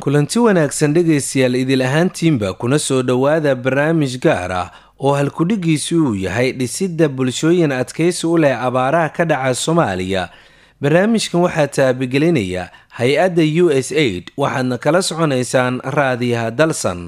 kulanti wanaagsan dhegaystayaal idil ahaantiinba kuna soo dhowaada barnaamij gaar ah oo halkudhigiisu uu yahay dhisidda bulshooyin adkaysi u leh abaaraha ka dhaca soomaaliya barnaamijkan waxaa taabagelinaya hay-adda u s aid waxaadna kala soconaysaan raadiyaha dalsan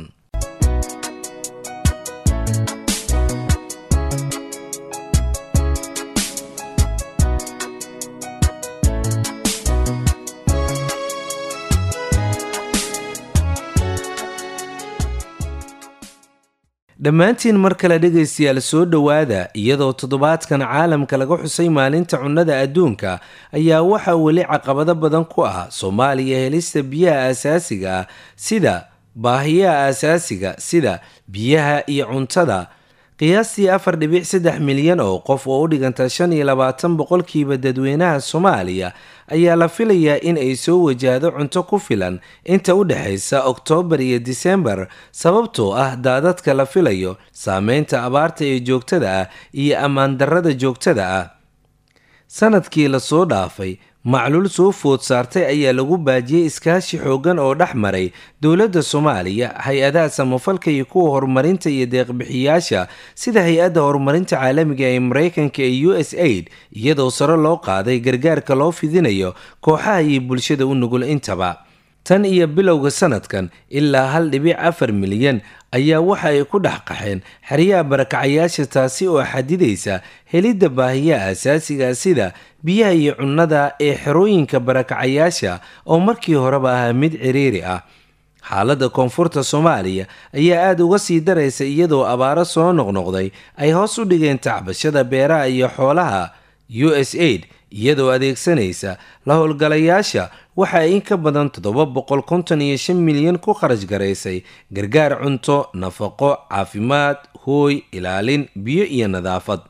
dhammaantiin mar kale dhegaystayaal soo dhowaada iyadoo toddobaadkan caalamka laga xusay maalinta cunnada adduunka ayaa waxaa weli caqabado badan ku ah soomaaliya helista biyaha aasaasiga ah sida baahiyaha aasaasiga sida biyaha iyo cuntada qiyaastii afar dhibic saddex milyan oo qof oo u dhiganta shan iyo labaatan boqolkiiba dadweynaha soomaaliya ayaa la filayaa in ay soo wajahdo cunto ku filan inta u dhexaysa oktoobar iyo disembar sababtoo ah daadadka la filayo saameynta abaarta ee joogtada ah iyo ammaan darrada joogtada ah sanadkii lasoo dhaafay macluul soo food saartay ayaa lagu baajiyey iskaashi xooggan oo dhex maray dowladda soomaaliya hay-adaha samafalka iyo kuwa horumarinta iyo deeqbixiyaasha sida hay-adda horumarinta caalamiga ee mareykanka ee u s aid iyadoo sare loo qaaday gargaarka loo fidinayo kooxaha iyo bulshada u nugul intaba tan iyo bilowga sanadkan ilaa hal dhibic afar milyan ayaa waxa ay ku dhex qaxeen xeryaha barakacayaasha taasi oo xadidaysa helidda baahiyaha asaasiga sida biyaha iyo cunnada ee xerooyinka barakacayaasha oo markii horeba ahaa mid ciriiri ah xaaladda koonfurta soomaaliya ayaa aada uga sii daraysa iyadoo abaaro soo noqnoqday ay hoos u dhigeen tacbashada beeraha iyo xoolaha u s aid iyadoo adeegsanaysa la howlgalayaasha waxa ay in ka badan toddoba boqol konton iyo shan milyan ku kharash garaysay gargaar cunto nafaqo caafimaad hooy ilaalin biyo iyo nadaafad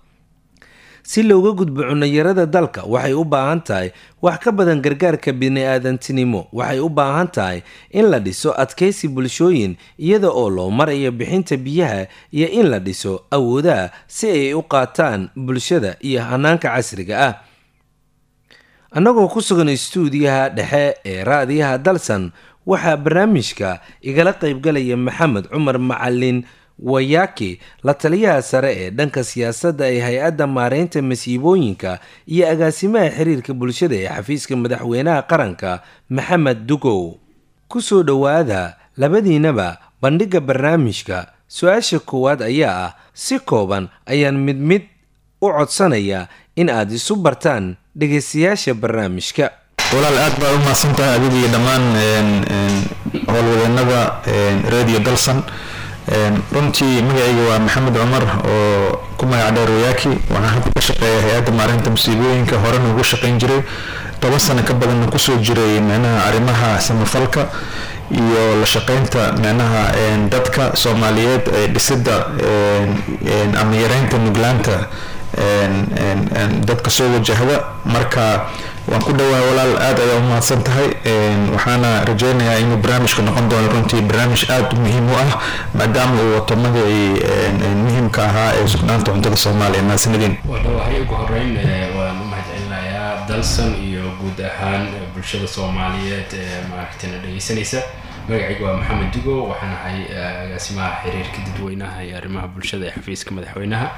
si looga gudbo cunayarada dalka waxay u baahan tahay wax ka badan gargaarka bini-aadantinimo waxay u baahan tahay in la dhiso adkaysi bulshooyin iyada oo loo marayo bixinta biyaha iyo in la dhiso awoodaha si ay u qaataan bulshada iyo hanaanka casriga ah annagoo ku sugan istuudiyaha dhexe ee raadiyaha dalsan waxaa barnaamijka igala qaybgalaya maxamed cumar macalin wayaki la taliyaha sare ee dhanka siyaasadda ee hay-adda maareynta masiibooyinka iyo agaasimaha xiriirka bulshada ee xafiiska madaxweynaha qaranka maxamed dugow ku soo dhowaada labadiinaba bandhigga barnaamijka su-aasha koowaad ayaa ah si kooban ayaan mid mid u codsanayaa in aad isu bartaan dhegaystayaasha barnaamijka walaal aad baa u mahadsantahay adiga iyo dhammaan howlwadeenada radio dalsan runtii magacayga waa maxamed cumar oo ku magac dheer wayaaki waxaan hadda ka shaqeeya hay-adda maareynta musiibooyinka horena ugu shaqayn jiray toban sano ka badanna kusoo jiray micnaha arrimaha samafalka iyo la shaqeynta micnaha dadka soomaaliyeed ee dhisidda ama yareynta nuglaanta dadka soo wajahda marka waan ku dhawaa walaal aad ayaa u mahadsan tahay waxaana rajeynayaa inuu barnaamijka noqon doono runtii barnaamij aada muhiim u ah maadaama uu wato magacii muhiimka ahaa ee sugnaanta cuntada soomaaliya mahadsanidin wadhawahay ugu horeyn waan u mahadcelinayaa dalsan iyo guud ahaan bulshada soomaaliyeed ee maaragtayna dhegeysanaysa magacayga waa maxamed dugo waxaan ahay agaasimaha xiriirka dadweynaha iyo arrimaha bulshada ee xafiiska madaxweynaha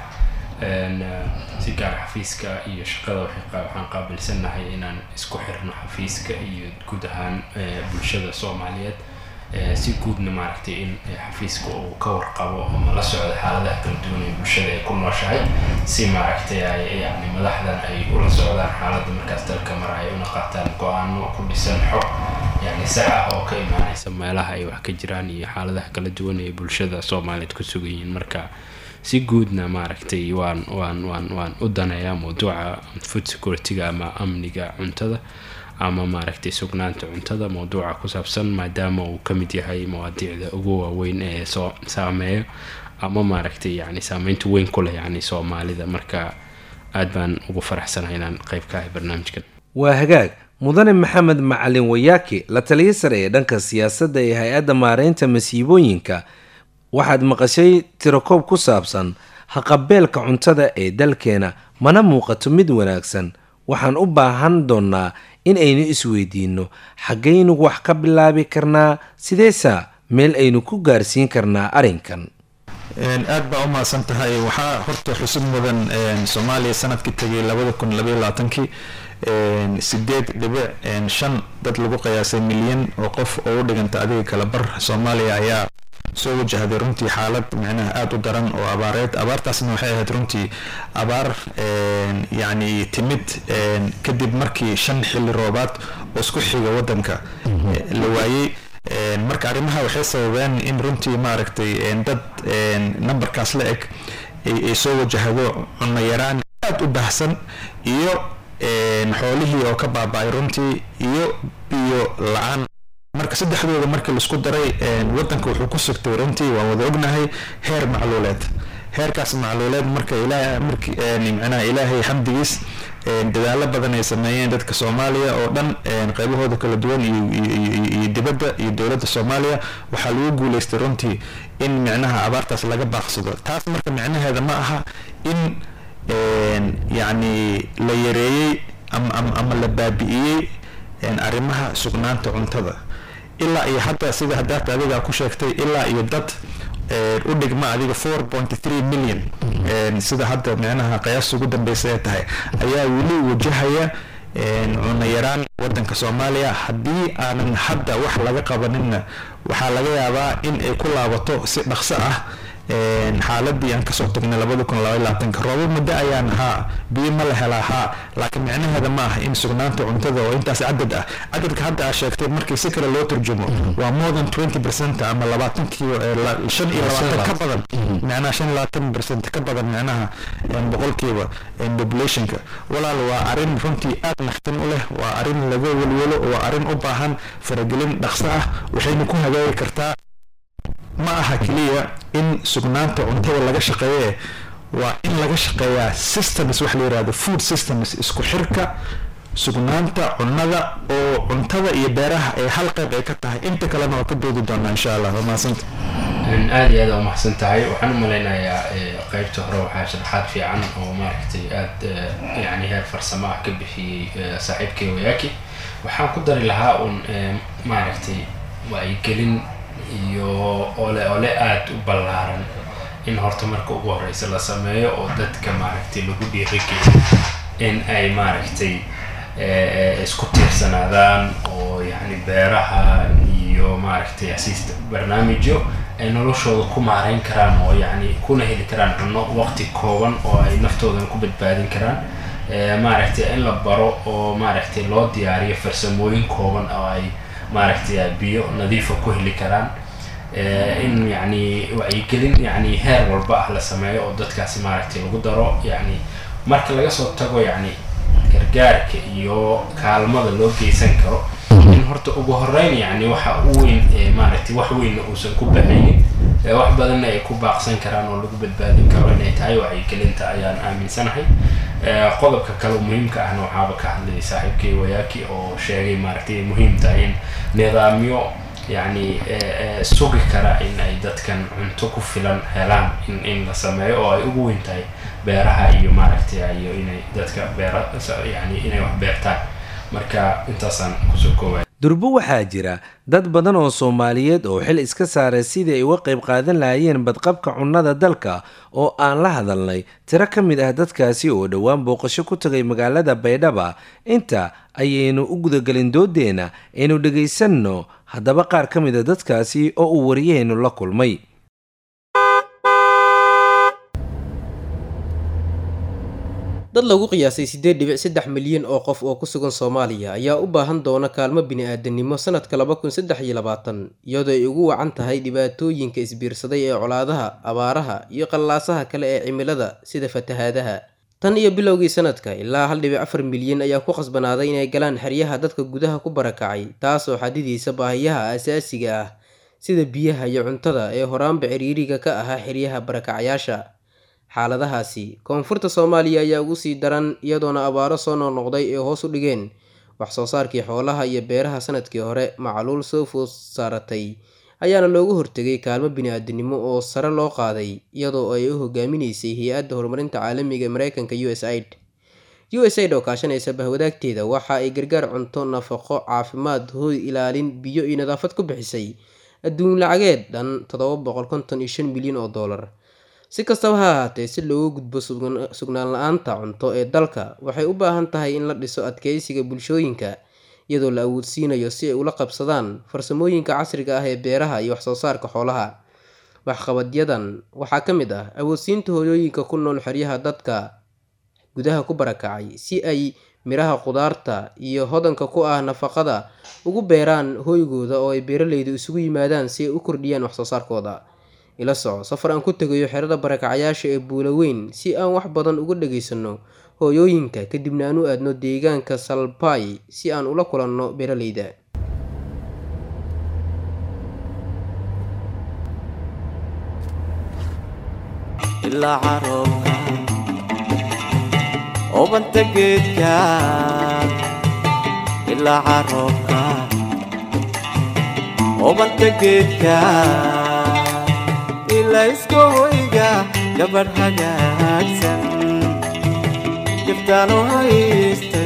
si gaar xafiiska iyo shaqada waxaan qaabilsannahay inaan isku xirno xafiiska iyo guud ahaan bulshada soomaaliyeed si guudna maaragtay in xafiiska uu ka warqabo ama la socdo xaaladaha kala duwan ee bulshada ay ku nooshahay si maaragtay ay yani madaxdan ay ula socdaan xaaladda markaas dalka mar ay una qaataan go-aano ku dhisan xog yani sax ah oo ka imaanaysa meelaha ay wax ka jiraan iyo xaaladaha kala duwan ee bulshada soomaaliyeed ku sugan yihiin marka si guudna maaragtay waan waan waan waan u daneeyaa mawduuca food security-ga ama amniga cuntada ama maaragtay sugnaanta cuntada mawduuca ku saabsan maadaama uu ka mid yahay mawaadiicda ugu waaweyn ee soo saameeyo ama maaragtay yani saameynta weyn ku leh yani soomaalida marka aad baan ugu faraxsanahay inaan qayb ka ahay barnaamijkan waa hagaag mudane maxamed macalin wayaaki la taliyo sare ee dhanka siyaasadda ee hay-adda maareynta masiibooyinka waxaad maqashay tirakoob ku saabsan haqabeelka cuntada ee dalkeena mana muuqato mid wanaagsan waxaan u baahan doonnaa in aynu isweydiinno xaggaynu wax ka bilaabi karnaa sideesa meel aynu ku gaarsiin karnaa arrinkan aad baa u mahadsan tahay waxaa horta xusub mudan soomaaliya sanadkii tegay labada kun labaiyo labaatankii sideed dhibic shan dad lagu qiyaasay milyan oo qof oo u dhiganta adiga kala bar soomaaliya ayaa soo wajahday runtii xaalad micnaha aada u daran oo abaareed abaartaasna waxay ahayd runtii abaar yacni timid kadib markii shan xilli roobaad oo isku xiga wadanka la waayey marka arrimaha waxay sababeen in runtii maaragtay dad numberkaas la eg ay soo wajahdo cunno yaraan aada u baahsan iyo xoolihii oo ka baaba-ay runtii iyo biyo la-aan marka saddexdooda markii laisku daray wadanka wuxuu ku sugtay runtii waan wada ognahay heer macluuleed heerkaas macluuleed marka micnaha ilaahay xamdigiis dadaalo badan ay sameeyeen dadka soomaaliya oo dhan qaybahooda kala duwan iyo dibadda iyo dowladda soomaaliya waxaa lagu guuleystay runtii in micnaha abaartaas laga baaqsado taas marka micnaheeda ma aha in yacni la yareeyey ama la baabi'iyey arrimaha sugnaanta cuntada ilaa iyo hadda sida hadaata adiga ku sheegtay ilaa iyo dad u dhigma adiga four point three million sida hadda micnaha qiyaasta ugu dambeysa ee tahay ayaa weli wajahaya cunno yaraan wadanka soomaaliya haddii aanan hadda wax laga qabaninna waxaa laga yaabaa in ay ku laabato si dhaqso ah xaaladii aan kasoo tagnay labada kun laba labaatanka roobo muddo ayaan haa biyo ma la helaa haa laakiin micnaheeda ma ah in sugnaanta cuntada oo intaas cadad ah cadadka hadda aa sheegtay markii si kale loo turjumo waa more than twenty percent ama labaatankii shan iyo labaatan ka badan micnaha shan iyo labaatan percent ka badan micnaha boqolkiiba populationka walaal waa arrin runtii aad naxtin u leh waa arrin laga welwelo waa arrin u baahan faragelin dhaqso ah waxayna ku hagaagi kartaa ma aha keliya in sugnaanta cuntada laga shaqeeye waa in laga shaqeeyaa systems wax la yirahdo food systems isku xirka sugnaanta cunnada oo cuntada iyo beeraha ay hal qayb ay ka tahay inta kalena waa ka doodi doonaa insha allah waa mahadsanta aada iyo aada umahadsan tahay waxaan u malaynayaa qeybta hore waxaa sharaxaad fiican oo maaragtay aada yani heer farsamo ah ka bixiyey saaxiibkay wayaaki waxaan ku dari lahaa un maaragtay wacyigelin iyo ole ole aada u ballaaran in horta marka ugu horeysa la sameeyo oo dadka maaragtay lagu dhiirigeeyo in ay maaragtay isku tiirsanaadaan oo yacni beeraha iyo maaragtay asiista barnaamijyo ay noloshooda ku maareyn karaan oo yacni kuna heli karaan cunno waqti kooban oo ay naftoodan ku badbaadin karaan maaragtay in la baro oo maaragtay loo diyaariyo farsamooyin kooban oo ay maaragtay biyo nadiifa ku heli karaan in yani wacyigelin yani heer walba ah la sameeyo oo dadkaasi maaragtay lagu daro yani marka laga soo tago yani gargaarka iyo kaalmada loo geysan karo in horta ugu horeyn yani waxa u weyn maaragtay wax weynna uusan ku baxaynin wax badanna ay ku baaqsan karaan oo lagu badbaadin karo inay tahay wacyigelinta ayaan aaminsanahay qodobka kale muhiimka ahna waxaaba ka hadlayay saaxiibkay wayaaki oo sheegay maaragtay muhiim tahay in nidaamyo yacni sugi kara in ay dadkan cunto ku filan helaan in in la sameeyo oo ay ugu weyn tahay beeraha iyo maaragtay iyo inay dadka beera yani inay wax beertaan marka intaasaan kusoo koobaya durbo waxaa jira dad badan oo soomaaliyeed oo xil iska saaray sidii ay uga qayb qaadan lahaayeen badqabka cunnada dalka oo aan la hadalnay tiro ka mid ah dadkaasi oo dhowaan booqasho ku tagay magaalada baydhaba inta ayaynu u gudagelin doodeenna aynu dhegaysanno haddaba qaar ka mid a dadkaasi oo uu wariyahaynu la kulmay dad lagu qiyaasay siddeed dhibic saddex milyan oo qof oo ku sugan soomaaliya ayaa u baahan doona kaalmo bini-aadanimo sanadka laba kun saddex iyo labaatan iyadoo ay ugu wacan tahay dhibaatooyinka isbiirsaday ee colaadaha abaaraha iyo qallaasaha kale ee cimilada sida fatahaadaha tan iyo bilowgii sanadka ilaa hal dhibic afar milyan ayaa ku khasbanaaday inay galaan xeryaha dadka gudaha ku barakacay taasoo xadidaysa baahiyaha asaasiga ah sida biyaha iyo cuntada ee horaanba ciriiriga ka ahaa xeryaha barakacayaasha xaaladahaasi koonfurta soomaaliya ayaa ugu sii daran iyadoona abaaro soo noqnoqday ee hoos u dhigeen wax soo saarkii xoolaha iyo beeraha sanadkii hore macluul soo food saaratay ayaana loogu hortegay kaalmo bini-aadinimo oo sare loo qaaday iyadoo ay u hogaaminaysay hay-adda horumarinta caalamiga mareykanka u s aid u s aid oo kaashanaysa bahwadaagteeda waxa ay gargaar cunto nafaqo caafimaad hooy ilaalin biyo iyo nadaafad ku bixisay adduun lacageed dhan toddoba boqol konton iyo shan milyan oo dollar si kastaba ha ahaatee si looga gudbo sugnaan la-aanta cunto ee dalka waxay u baahan tahay in la dhiso adkeysiga bulshooyinka iyadoo la awoodsiinayo si ay ula qabsadaan farsamooyinka casriga ah ee beeraha iyo waxsoo saarka xoolaha waxqabadyadan waxaa ka mid ah awoodsiinta hooyooyinka ku nool xeryaha dadka gudaha ku barakacay si ay miraha qudaarta iyo hodanka ku ah nafaqada ugu beeraan hooygooda oo ay beeraleydu isugu yimaadaan si ay u kordhiyaan waxsoo saarkooda ila soco safar aan ku tegayo xerada barakacayaasha ee buula weyn si aan wax badan uga dhageysano hooyooyinka kadibna aan u aadno deegaanka salbay si aan ula kulanno beeraleyda ilaa caroobka obanta geedka ilaa caroobka obanta geedka ilaa iska hoyga gabadh hagaagsan giftaanu haystay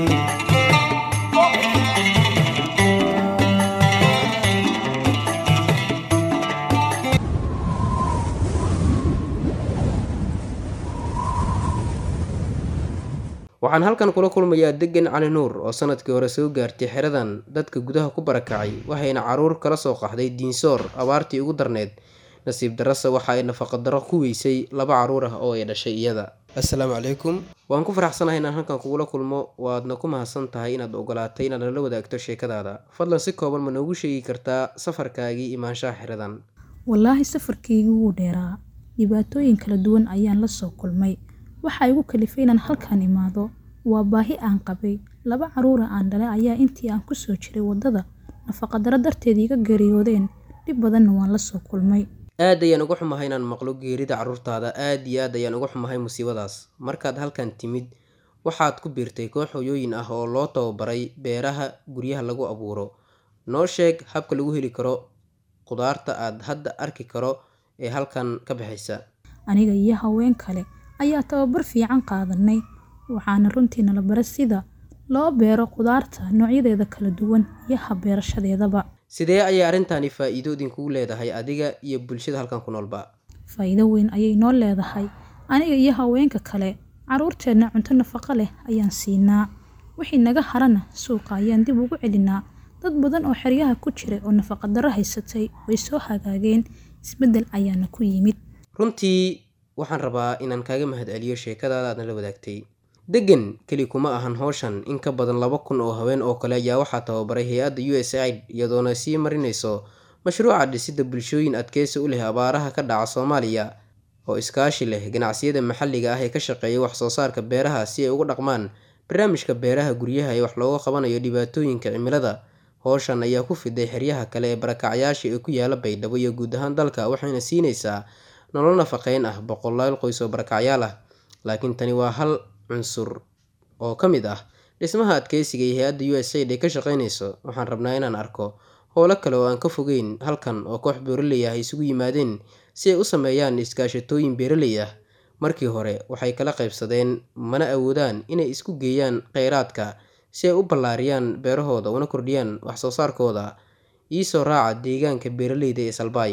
waxaan halkan kula kulmayaa degan cali nuur oo sanadkii hore soo gaartay xeradan dadka gudaha ku barakacay waxayna caruur kala soo qaxday diinsoor abaartii ugu darneyd nasiib darase waxa ay nafaqadaro ku weysay laba caruur ah oo ay dhashay iyada assalaamu calaykum waan ku faraxsanahay inaan halkan kugula kulmo waadna ku mahadsan tahay inaad ogolaatay inaad nala wadaagto sheekadaada fadlan si kooban ma noogu sheegi kartaa safarkaagii imaanshaha xeradan wallaahi safarkaygii wuu dheeraa dhibaatooyin kala duwan ayaan la soo kulmay waxaa igu kalifay inaan halkan imaado waa baahi aan qabay laba caruura aan dhalay ayaa intii aan kusoo jiray waddada nafaqadaro darteed iga geeriyoodeen dhib badanna waan la soo kulmay aad ayaan uga xumahay inaan maqlo geerida carruurtaada aad iyo aad ayaan uga xumahay musiibadaas markaad halkan timid waxaad ku biirtay koox hooyooyin ah oo loo tababaray beeraha guryaha lagu abuuro noo sheeg habka lagu heli karo qudaarta aad hadda arki karo ee halkan ka baxaysa aniga iyo haween kale ayaa tababar fiican qaadanay waxaana runtii nala bara sida loo beero qudaarta noocyadeeda kala duwan iyo habbeerashadeedaba sidee ayay arrintani faa'iido idinkugu leedahay adiga iyo bulshada halkan ku noolba faa'iido weyn ayay noo leedahay aniga iyo haweenka kale caruurteenna cunto nafaqo leh ayaan siinaa wixii naga harana suuqa ayaan dib ugu celinaa dad badan oo xeryaha ku jiray oo nafaqadaro haysatay way soo hagaageen isbeddel ayaana ku yimid runtii waxaan rabaa inaan kaaga mahad celiyo sheekadaada aadna la wadaagtay degan keli kuma ahan howshan in ka badan laba kun oo haween oo kale ayaa waxaa tababaray hay-adda u s aid iyadoona sii marinayso mashruuca dhisidda bulshooyin adkeysi u leh abaaraha ka dhaca soomaaliya oo iskaashi leh ganacsiyada maxalliga ah ee ka shaqeeya wax soo saarka beeraha si ay uga dhaqmaan barnaamijka beeraha guryaha ee wax looga qabanayo dhibaatooyinka cimilada howshan ayaa ku fiday xeryaha kale ee barakacyaasha ee ku yaala baydhabo iyo guud ahaan dalka waxayna siinaysaa nolol nafaqeyn ah boqolaal qoys oo barakacyaal ah laakiin tani waa hal cunsur oo ka mid ah dhismaha adkeysiga iyo hay-adda u s aid ay ka shaqeynayso waxaan rabnaa inaan arko howlo kale oo aan ka fogeyn halkan oo koox beeraley ah ay isugu yimaadeen si ay u sameeyaan iskaashatooyin beeraley ah markii hore waxay kala qaybsadeen mana awoodaan inay isku geeyaan kheyraadka si ay u ballaariyaan beerahooda una kordhiyaan wax soo saarkooda iisoo raaca deegaanka beeraleyda ee salbaay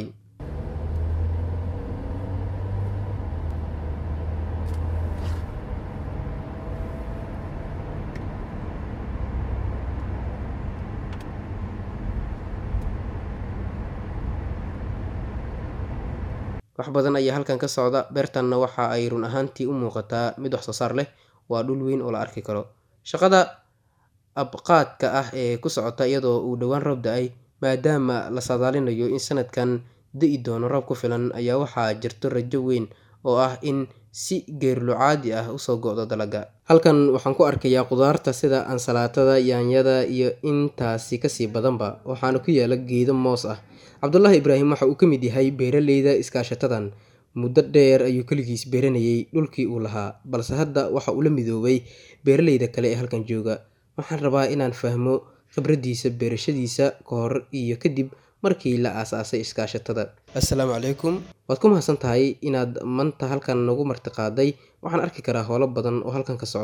wax badan ayaa halkan ka socda beertanna waxa ay run ahaantii u muuqataa mid wax soo saar leh waa dhul weyn oo la arki karo shaqada abqaadka ah ee ku socota iyadoo uu dhowaan roob da-ay maadaama la saadaalinayo in sanadkan da-i doono roob ku filan ayaa waxaa jirto rajo weyn oo ah in si geerlucaadi ah usoo go-do dalaga halkan waxaan ku arkayaa qudaarta sida ansalaatada yaanyada iyo intaasi kasii badanba waxaana ku yaala geedo moos ah cabdulaahi ibraahim waxa uu ka mid yahay beeraleyda iskaashatadan muddo dheer ayuu keligiis beeranayay dhulkii uu lahaa balse hadda waxa uu la midoobay beeraleyda kale ee halkan jooga waxaan rabaa inaan fahmo khibraddiisa beerashadiisa ka hor iyo kadib markii la aasaasay iskaashatada assalaamu calaykum waad ku mahadsan tahay inaad manta halkan nagu martiqaaday waxaan arki karaa howlo badan oo halkan ka socda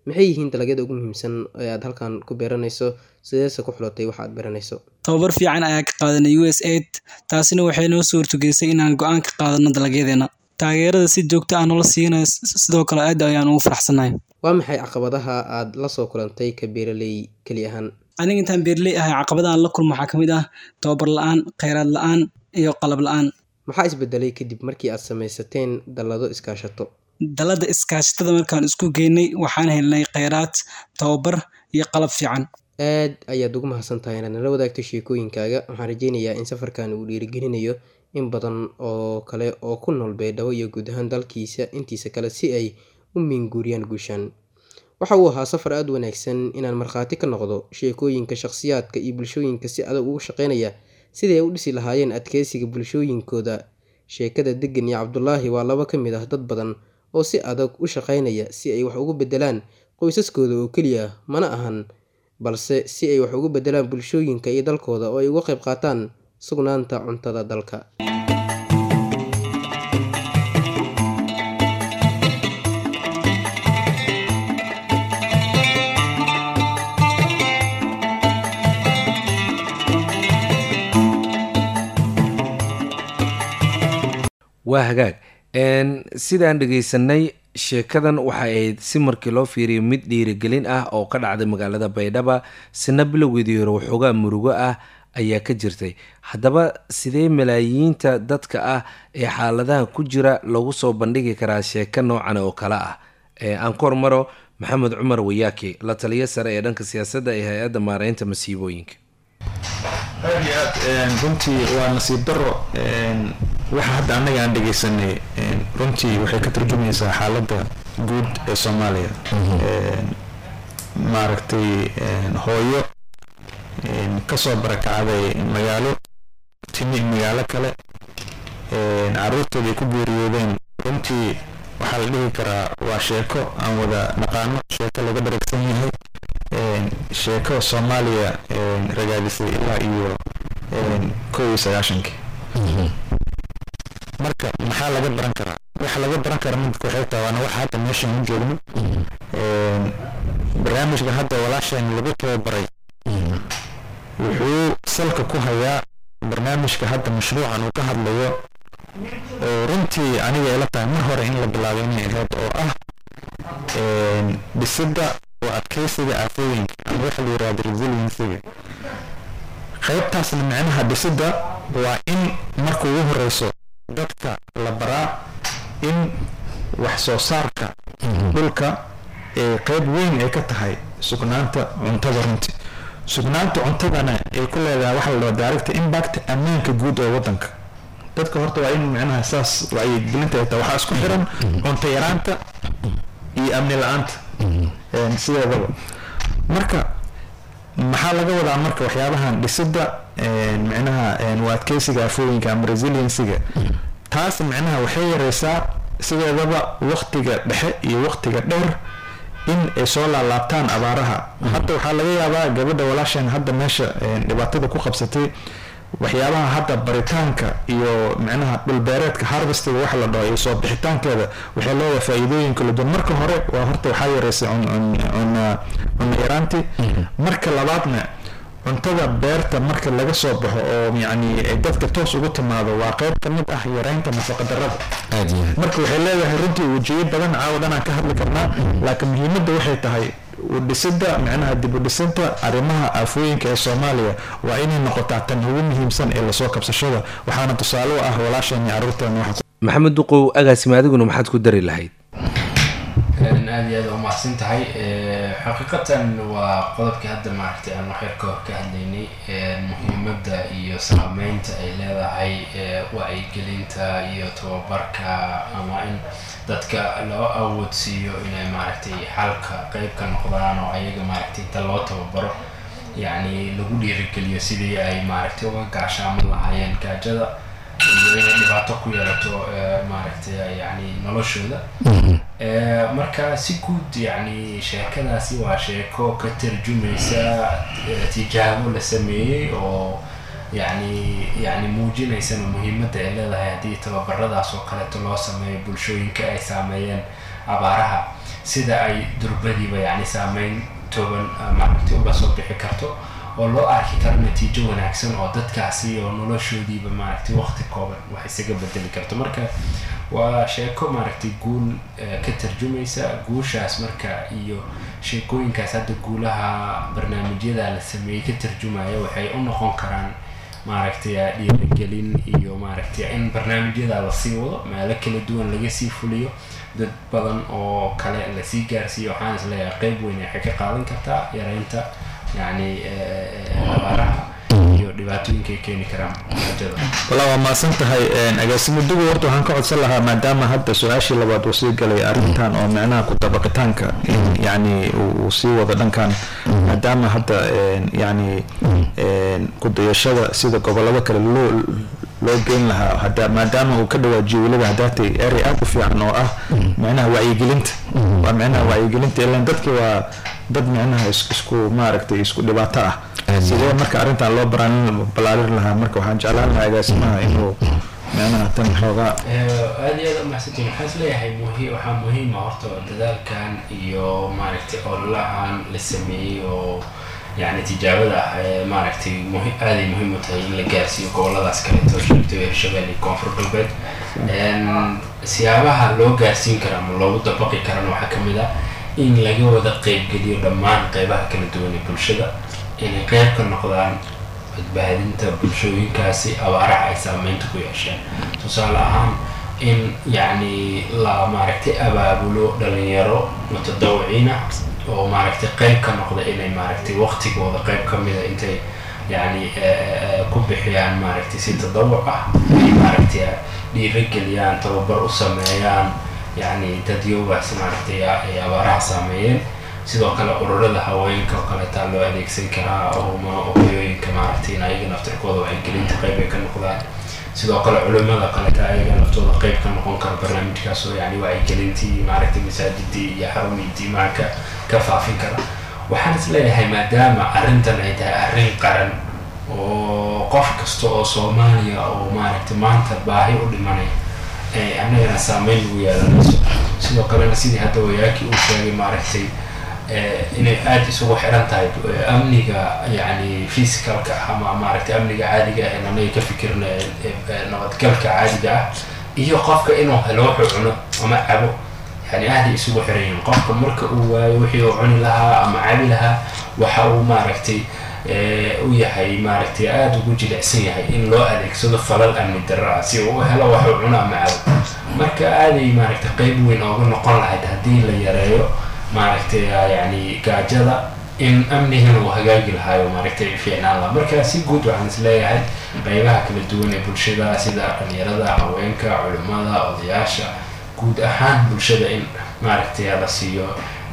maxay yihiin dalagyada ugu muhiimsan ee aad halkan ku beeranayso sideese ku xulatay waxa aad beeranayso tababar fiican ayaa ka qaadanay u s aid taasina waxay noo suurtagelisay inaan go-aan ka qaadano dalagyadeena taageerada si joogta ah noola siinayo sidoo kale aad ayaan ugu faraxsanahay waa maxay caqabadaha aad la soo kulantay ka beeraley keli ahaan aniga intaan beeraley ahay caqabadahan la kulmo waxaa ka mid ah tababar la-aan kheyraad la-aan iyo qalab la-aan maxaa isbedelay kadib markii aad samaysateen dallado iskaashato dalada iskaashatada markaan isku geynay waxaan helnay kheyraad tababar iyo qalab fiican aad ayaad ugu mahadsan tahay inaad nala wadaagto sheekooyinkaaga waxaan rajeynayaa in safarkan uu dhiirigelinayo in badan oo kale oo ku nool beedhabo iyo guud ahaan dalkiisa intiisa kale si ay u miinguuriyaan guushaan waxa uu ahaa safar aada wanaagsan inaan markhaati ka noqdo sheekooyinka shakhsiyaadka iyo bulshooyinka si adag ugu shaqeynaya sidii ay u dhisi lahaayeen adkeysiga bulshooyinkooda sheekada degan iyo cabdulaahi waa laba ka mid ah dad badan oo si adag u shaqeynaya si ay wax ugu bedelaan qoysaskooda oo keliya mana ahan balse si ay wax ugu bedelaan bulshooyinka iyo dalkooda oo ay uga qayb qaataan sugnaanta cuntada dalka waa hagaag sidaan dhegaysanay sheekadan waxay ahayd si markii loo fiiriyo mid dhiirigelin ah oo ka dhacday magaalada baydhaba sina bilowgeedii hore waxoogaa murugo ah ayaa ka jirtay haddaba sidee malaayiinta dadka ah ee xaaladaha ku jira lagu soo bandhigi karaa sheeko noocan oo kale ah aan ku hormaro maxamed cumar wayaaki la taliyo sare ee dhanka siyaasadda ee hay-adda maareynta masiibooyinka aad iyo aad runtii waa nasiib daro waxa hadda annaga aan dhegeysanay runtii waxay ka turjumaysaa xaaladda guud ee soomaaliya maaragtay hooyo kasoo barakacday magaalo timi magaalo kale caruurtooda ay ku geeriyoodeen runtii waxaa la dhihi karaa waa sheeko aan wada naqaano sheeko laga dharagsan yahay sheeko soomaaliya ragaadisay ilaa iyo kow iyo sagaashankii marka maxaa laga baran karaa waxa laga baran karaa midka waxay tahay waana waxa hadda meeshan u joogno barnaamijka hadda walaasheen lagu tababaray wuxuu salka ku hayaa barnaamijka hadda mashruucan uu ka hadlayo oo runtii aniga ila tahay mar hore in la bilaabay inay ahayd oo ah dhisidda oo adkeysiga aafooyinka ama waxa la yirahda resiliencyga qaybtaasna micnaha dhisidda waa in marka ugu horeyso dadka la baraa in wax soo saarka dhulka ee qayb weyn ay ka tahay sugnaanta cuntada runtii sugnaanta cuntadana ay ku leedahay waxa la dhaho direct impact ammaanka guud ee wadanka dadka horta waa in micnaha saas wacyigelinta ay tahay waxaa isku xiran cunto yaraanta iyo amni la-aanta sideedaba marka maxaa laga wadaa marka waxyaabahan dhisidda micnaha waa adkeysiga afooyinka ama resiliencyga taas micnaha waxay yareysaa sideedaba waqtiga dhexe iyo waqtiga dheer in ay soo laalaabtaan abaaraha hadda waxaa laga yaabaa gabadha walaashan hadda meesha dhibaatada ku qabsatay waxyaabaha hadda baritaanka iyo micnaha dhulbeereedka harvestiga waxa la dhaho iyo soo bixitaankeeda waxay leedahay faa-iidooyin kala duwan marka hore waa horta waxaa yareysay cunno yaraanti marka labaadna cuntada beerta marka laga soo baxo oo yacni dadka toos ugu timaado waa qayb ka mid ah yareynta nafaqadarrada marka waxay leedahay runtii wejiyo badan caawa dhanaan ka hadli karnaa laakiin muhiimadda waxay tahay udhisidda micnaha dib u dhisinta arrimaha aafooyinka ee soomaaliya waa inay noqotaa tan ugu muhiimsan ee lasoo kabsashada waxaana tusaale u ah walaasheen iyo carruurteena waxa maxamed duqow agaasima adiguna maxaad ku dari lahayd aada iyo aada u mahadsan tahay xaqiiqatan waa qodobkii hadda maaragtay aan waxyar ka hor ka hadlaynay muhiimadda iyo saameynta ay leedahay wacyigelinta iyo tababarka ama in dadka loo awoodsiiyo inay maaragtay xalka qeyb ka noqdaan oo ayaga maaragtay inta loo tababaro yacni lagu dhiirigeliyo sidii ay maaragtay uga gaashaaman lahaayeen gaajada iyo inay dhibaato ku yeelato maaragtay yani noloshooda marka si guud yani sheekadaasi waa sheeko ka tarjumaysa tijaabo la sameeyey oo yani yani muujinaysana muhiimadda ay leedahay haddii tababaradaas oo kaleeto loo sameeyo bulshooyinka ay saameeyeen abaaraha sida ay durbadiiba yani saameyn toban maaragtay uga soo bixi karto oo loo arki karo natiijo wanaagsan oo dadkaasi oo noloshoodiiba maaragtay waqti kooban wax isaga bedeli karto marka waa sheeko maaragtay guul ka tarjumaysa guushaas marka iyo sheekooyinkaas hadda guulaha barnaamijyada la sameeyey ka tarjumaya waxay u noqon karaan maaragtay dhiirigelin iyo maaragtay in barnaamijyada lasii wado meelo kala duwan laga sii fuliyo dad badan oo kale lasii gaarsiiyo waxaan isleeyahay qeyb weyn waxay ka qaadan kartaa yareynta yani abaaraha iyo dhibaatooyinka ay keeni karaan gaajada walaa waa mahadsan tahay agaasimo dugo horta waxaan ka codsan lahaa maadaama hadda su-aashii labaad uu sii galay arrintan oo micnaha ku dabaqitaanka in yani uu sii wado dhankan maadaama hadda yani kudayashada sida gobolada kale loo loo geyn lahaa hada maadaama uu ka dhawaajiyo weliba hadaatay erey aad u fiican oo ah micnaha wacyigelinta waa micnaha wacyigelinta ilan dadki waa dad micnaha isku maaragtay isku dhibaato ah sidee marka arrintan loo baraan balaarin lahaa marka waxaan jeclaan lahaa agaasimaha inuu micnaha tan xoogaa aada iyo aada umahadsantiin waxaan isleeyahay muhi waxaa muhiima horta dadaalkan iyo maaragtay ololahan la sameeyey oo yani tijaabada ah ee maaragtay muhi aaday muhiim u tahay in la gaarsiiyo goboladaas kaleeto sheegtay hirshabelle iyo koonfur galbeed siyaabaha loo gaarsiin kara ama loogu dabaqi karana waxaa kamid ah in laga wada qeybgeliyo dhammaan qeybaha kala duwan ee bulshada inay qeyb ka noqdaan badbaadinta bulshooyinkaasi abaaraha ay saameynta ku yeesheen tusaale ahaan in yacni la maaragtay abaabulo dhalinyaro mutadawiciin ah oo maaragtay qeyb ka noqda inay maaragtay waqtigooda qeyb ka mida intay yacni ku bixiyaan maaragtay si tadawuc ah ay maaragtay dhiirageliyaan tababar u sameeyaan yacni dadyogaas maaragtay ay abaaraha saameeyeen sidoo kale ururada haweenka oo kaleetaa loo adeegsan karaa oma hooyooyinka maaragtay in ayaga naftirkooda wacyigelinta qeyb ay ka noqdaan sidoo kale culimada kaleeta ayaga naftooda qeyb ka noqon kara barnaamijkaas oo yani wacyigelintii maaragtay masaajidii iyo xarumii diimaha ka ka faafin kara waxaan is leeyahay maadaama arrintan ay tahay arrin qaran oo qof kasta oo soomaaliya oo maaragtay maanta baahi u dhimanaya ay annagana saameyn lagu yeelanayso sidoo kalena sidii hadda wayaakii uu sheegay maaragtay inay aada isugu xiran tahay amniga yani physicalka ah ama maaragtay amniga caadiga ah ee anaga ka fikirna nabadgalka caadiga ah iyo qofka inuu helo wuxuu cuno ama cabo yani aaday isugu xiran yihiin qofka marka uu waayo wixii uu cuni lahaa ama cabi lahaa waxa uu maaragtay u yahay maaragtay aada ugu jilicsan yahay in loo adeegsado falal amni darro ah si uu u helo waxuu cuno ama cabo marka aaday maaragtay qeyb weyn ooga noqon lahayd haddii la yareeyo maaragtay yani gaajada in amnigana uu hagaagi lahaayo maaragtay fiicnaan laha marka si guud waxaan is leeyahay qeybaha kala duwan ee bulshada sida dhalinyarada haweenka culimada odayaasha guud ahaan bulshada in maaragtay la siiyo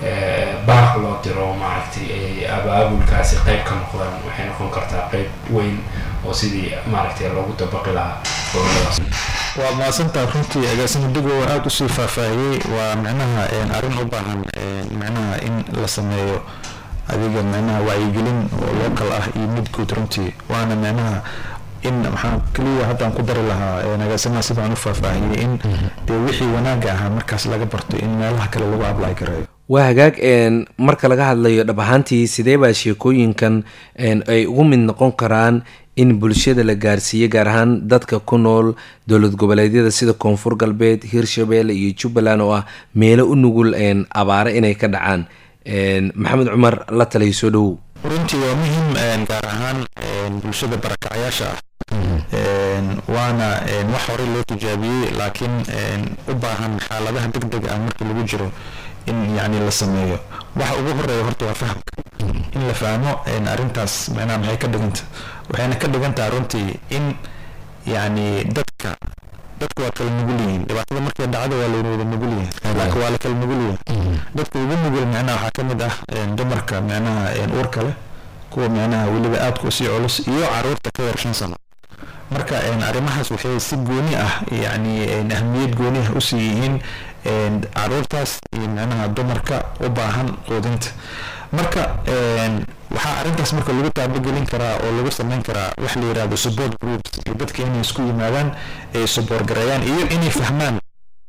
baaq loo diro maaragtay ay abaabulkaasi qeyb ka noqdaan waxay noqon kartaa qeyb weyn oo sidii maaragtay loogu dabaqi lahaa goboladaas waa mahadsantaa runtii agaasimo digo aada usii faahfaahiyey waa micnaha arrin u baahan micnaha in la sameeyo adiga micnaha wacyigelin oo local ah iyo mid guud runtii waana micnaha in maxaan keliya haddaan ku dari lahaa agaasimaha sidaan u faahfaahiyey in dee wixii wanaaga ahaa markaas laga barto in meelaha kale lagu ablay gareeyo waa hagaag marka laga hadlayo dhab ahaantii sidee baa sheekooyinkan ay ugu mid noqon karaan in bulshada la gaarsiiyo gaar ahaan dadka ku nool dowlad goboleedyada sida koonfur galbeed hirshabelle iyo jubbaland oo ah meelo u nugul abaare inay ka dhacaan maxamed cumar la taliyo soo dhowow runtii waa muhiim gaar ahaan bulshada barakacyaasha ah waana wax horey loo tijaabiyey laakiin u baahan xaaladaha deg deg ah markii lagu jiro in yani la sameeyo waxa ugu horeeya horta waa fahamka in la fahmo arrintaas macnaha maxay ka dhiganta waxayna ka dhigantaha runtii in yani dadka dadku waa kala nugul yihiin dhibaatada markay dhacdo waa layna wada nugul yahay laakiin waa la kala nugul yahay dadka ugu nugul macnaha waxaa ka mid ah dumarka macnaha uurka leh kuwa macnaha weliba aadka usii culus iyo caruurta ka yar shan sano marka arrimahaas waxay si gooni ah yani ahmiyad gooni ah usii yihiin caruurtaas iyo macnaha dumarka u baahan quudinta marka waxaa arrintaas marka lagu taabagelin karaa oo lagu sameyn karaa wax la yirahdo support groups iyo dadka inay isku yimaadaan ay support gareeyaan iyo inay fahmaan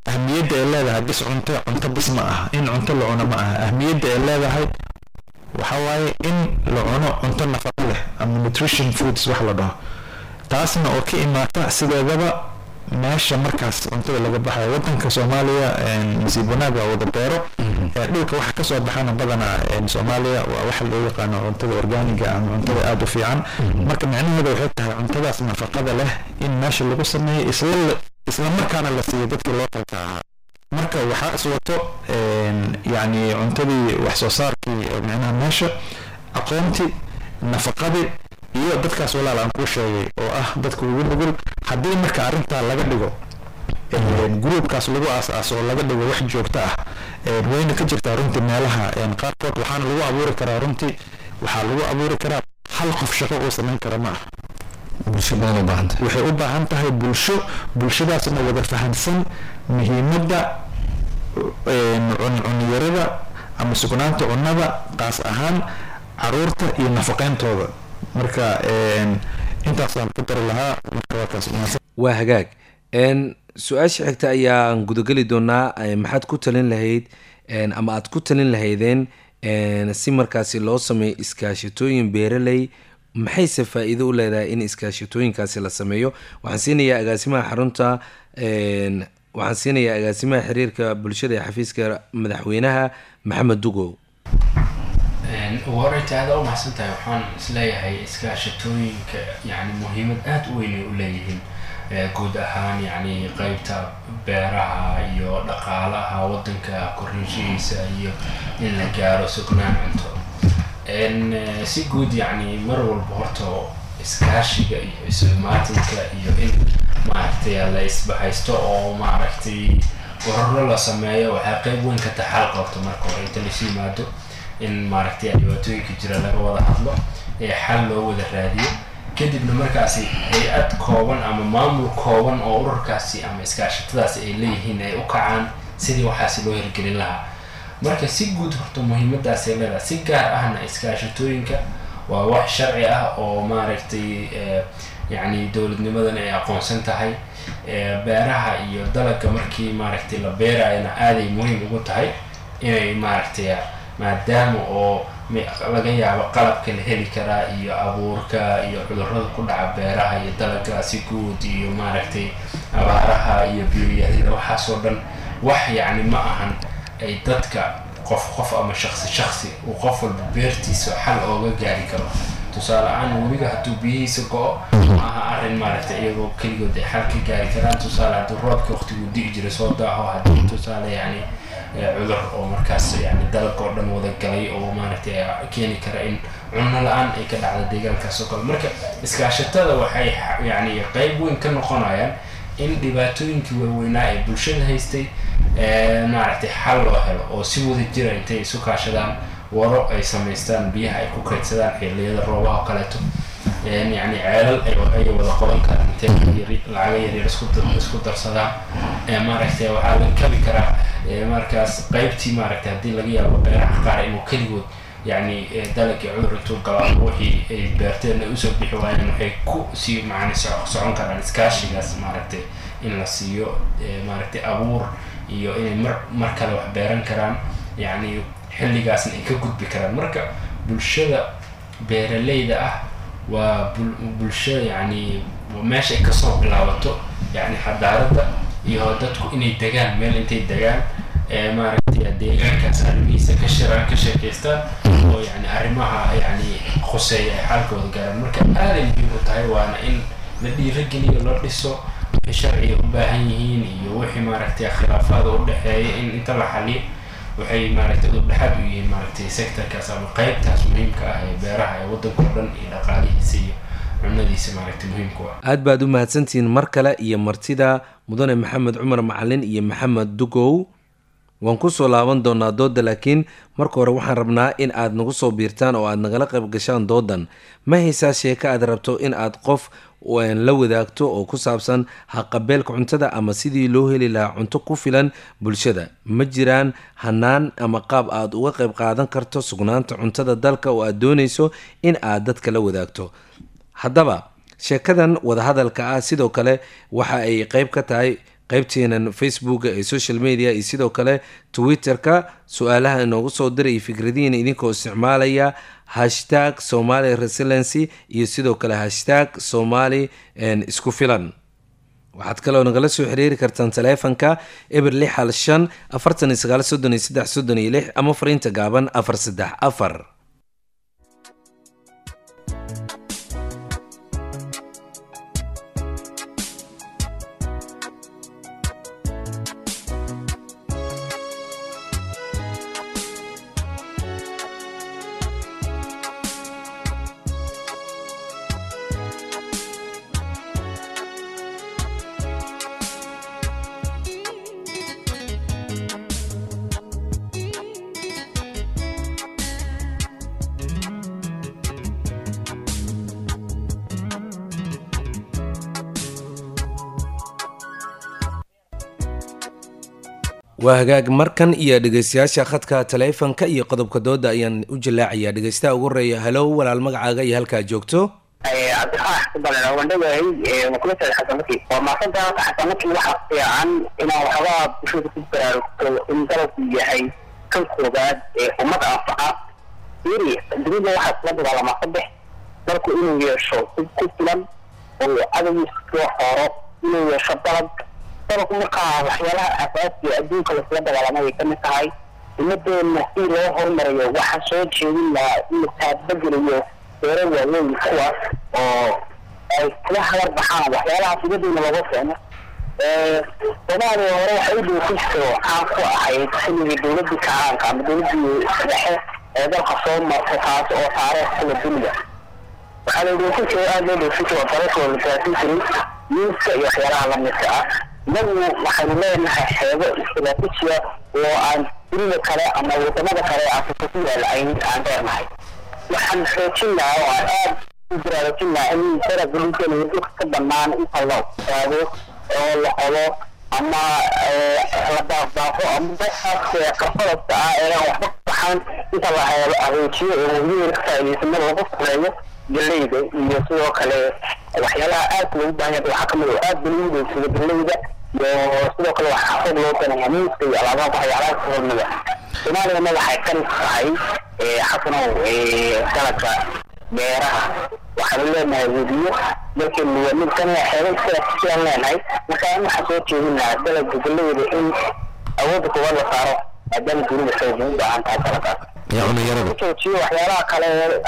ahmiyadda ay leedahay bis cunto cunto bis ma aha in cunto la cuno ma aha ahmiyadda ay leedahay waxa waaye in la cuno cunto nafaqo leh ama nutrition foods wax la dhaho taasna oo ka imaata sideedaba meesha markaas cuntada laga baxayo wadanka soomaaliya nasiib wanaag waa wada beero dhulka waxa kasoo baxana badanaa soomaaliya waa waxa loo yaqaano cuntada organiga ama cuntada aada u fiican marka micnaheeda waxay tahay cuntadaas nafaqada leh in meesha lagu sameeyo isla isla markaana la siiyo dadkii loo talka ahaa marka waxaa iswato yacni cuntadii wax soo saarkii micnaha meesha aqoontii nafaqadii iyo dadkaas walaal aan kuu sheegay oo ah dadka ugu nugul haddii marka arrintaa laga dhigo gruubkaas lagu aas-aaso oo laga dhigo wax joogto ah wayna ka jirtaa runtii meelaha qaarkood waxaana lagu abuuri karaa runtii waxaa lagu abuuri karaa hal qof shaqo uu samayn kara ma aha bulsho badan u baahan tahay waxay u baahan tahay bulsho bulshadaasna wada fahamsan muhiimadda cunyarada ama sugnaanta cunnada qaas ahaan caruurta iyo nafaqeyntooda marka intaasaan ku dari lahaa marka waa kaas waa hagaag su-aasha xigta ayaan gudageli doonaa maxaad ku talin lahayd ama aad ku talin lahaydeen si markaasi loo sameeyo iskaashatooyin beeraley maxayse faa-iido u leedahay in iskaashatooyinkaasi la sameeyo waxaan siinayaa agaasimaha xarunta waxaan siinayaa agaasimaha xiriirka bulshada ee xafiiska madaxweynaha maxamed dugow ugu horreynta aada u maxsan tahay waxaan isleeyahay iskaashatooyinka yani muhiimad aada u weyn ay u leeyihiin guud ahaan yani qeybta beeraha iyo dhaqaalaha wadanka korinshihiisa iyo in la gaaro sugnaan cunto si guud yani mar walba horta iskaashiga iyo isumaatinka iyo in maaragtay la isbahaysto oo maaragtay gororo la sameeyo waxaa qeyb weyn ka taxal qabto marka hore inta lasu yimaado in maaragtay dhibaatooyinka jira laga wada hadlo ee xal loo wada raadiyo kadibna markaasi hay-ad kooban ama maamul kooban oo ururkaasi ama iskaashatadaasi ay leeyihiin ay u kacaan sidii waxaasi loo hirgelin lahaa marka si guud horta muhiimadaasay leedahay si gaar ahna iskaashatooyinka waa wax sharci ah oo maaragtay yacni dowladnimadan ay aqoonsan tahay beeraha iyo dalagga markii maaragtay la beerayana aaday muhiim ugu tahay inay maaragtay maadaama oo laga yaabo qalabka la heli karaa iyo abuurka iyo cudurrada ku dhaca beeraha iyo dalagga si guud iyo maaragtay abaaraha iyo biyoyarida waxaasoo dhan wax yacni ma ahan ay dadka qof qof ama shaqsi shaqsi uu qof walba beertiisa xal ooga gaari karo tusaale ahaan webiga hadduu biyihiisa go-o ma aha arrin maaragtay iyagoo keligood ay xal ka gaari karaan tusaale hadduu roobka waqtiguu di'i jira soo daaho haddii tusaale yacni cudur oo markaas yani dalag oo dhan wada galay oo maaragtay keeni kara in cunno la-aan ay ka dhacda deegaankaas oo kale marka iskaashatada waxay yani qeyb weyn ka noqonayaan in dhibaatooyinkii waaweynaa ee bulshada haystay maaragtay xal loo helo oo si wada jira intay isu kaashadaan waro ay samaystaan biyaha ay ku kaydsadaan xilliyada roobaha oo kaleeto yani ceelal ay wada qodan karaan intay lacaga yaryar isku darsadaan maaragtay waxaa la kabi karaa markaas qeybtii maaragtay haddii laga yaabo beeraha qaar inuu keligood yani dalagii cudur intuu galaa wixii ay beerteen ay usoo bixi waayeen waxay ku sii macni socon karaan iskaashigaas maaragtay in la siiyo maaragtay abuur iyo inay mar mar kale wax beeran karaan yacni xilligaasna ay ka gudbi karaan marka bulshada beeraleyda ah waa bulsho yacni meesha ay kasoo bilaabato yacni xadaaradda iyo dadku inay degaan meel intay degaan maaragtay deegaankaas arrimihiisa ka shiraan ka sheekeystaan oo yani arrimaha yani khuseeya ay xalkooda gaaraan marka aaday muhiim u tahay waana in la dhiirageliyo la dhiso wixii sharciga u baahan yihiin iyo wixii maaragtay khilaafaada u dhexeeya in inta la xaliyo waxay maaragtay udhexaad u yihiin maaragtay sectorkaas ama qeybtaas muhiimka ah ee beeraha ee waddanka o dhan iyo dhaqaalihiisa iyo cunadiisa maaragtay muhiimku ah aad baad u mahadsantihiin mar kale iyo martida mudane maxamed cumar macalin iyo maxamed dugow waan kusoo laaban doonaa dooda laakiin marka hore waxaan rabnaa in aad nagu soo biirtaan oo aad nagala qayb gashaan doodan ma haysaa sheeko aad rabto in aad qof la wadaagto oo ku saabsan haqabeelka cuntada ama sidii loo heli lahaa cunto ku filan bulshada ma jiraan hanaan ama qaab aad uga qayb qaadan karto sugnaanta cuntada dalka oo aad doonayso in aad dadka la wadaagto haddaba sheekadan wadahadalka ah sidoo kale waxa ay qeyb ka tahay qaybteenan facebooka ee social media iyo sidoo kale twitter-ka su-aalaha inoogu soo diray fikradihiina idinkoo isticmaalaya hashtag somali resilency iyo sidoo kale hashtag somali isku filan waxaad kaloo nagala soo xiriiri kartaan taleefanka eber lix hal shan afartan iyo sagaal soddon iyo saddex soddon iyo lix ama fariinta gaaban afar saddex afar waa hagaag markan iyo dhegeystayaasha khadka taleefanka iyo qodobka dooda ayaan u jallaacayaa dhegeystaha ugu horeeya halow walaal magacaaga iyo halkaa joogto cabdifaax kubalan oo wandhagahay makulata xasanaki waa maasanta xasanaki waxa fiican inaan waxbaa bulshada ku baraarugto in dalabku yahay kan koobaad ee ummad anfaca iri dunida waxaa kula dagaalamaa saddex dalku inuu yeesho hub ku filan oo cadowgiisa soo xooro inuu yeesho dalab dalabku markaa waxyaalaha asaasiga adduunka lasla dagaalamay ay kamid tahay ummadeena si loo horumarayo waxaa soo jeedin lahaa in la taabageliyo beero waaweyn kuwaas oo ay kula hagar baxaan waxyaalaha sidadeena looga keeno soomaaliya hore waxay u dhoofiso caan ku ahayd xilligii dowladii kacaanka ama dowladii dhexe ee dalka soo martay taas oo taariikh kula duniya waxaa la dhoofin jiray aada loo dhoofin jiray dalashoo la gaarsin jiray miiska iyo waxyaalaha lamidka ah inagu waxaynu leenahay xeebo istraatijiya oo aan dunida kale ama wadamada kale afrika ku yaala ayn aan dheernahay waxaan xoojin lahaa oo aan aada u baraarujin lahaa in daraga dhulkeena dhulka ka banaan inta la ogaado oo la qodo ama la daafdaafo ama dadkaas qarfadasta ah ee aan waxba ku baxaan inta la adeejiyo oo weligeeda ka faa'iidaysan lagu sameeyo galeyda iyo sidoo kale waxyaalaha aadka loogu baahan yahay waxaa kamid oo aad ba lagu dheegsado galeyda iyo sidoo kale waxaa xoog loo danaya miiska iyo alaabaha waxyaalaha kahormada soomaaliyana waxay ka tahay xasanow dalabka beeraha waxaanu leenahay webiyo dalkeenu waa mid kan xeebay sidaas sidaan leenahay marka in waxaa soo jeedin lahaa dalabka galeyda in awoodda koowaad la saaro maadaama dunida xoog u baahan tahay dalabkaas joojiyo waxyaalaha kale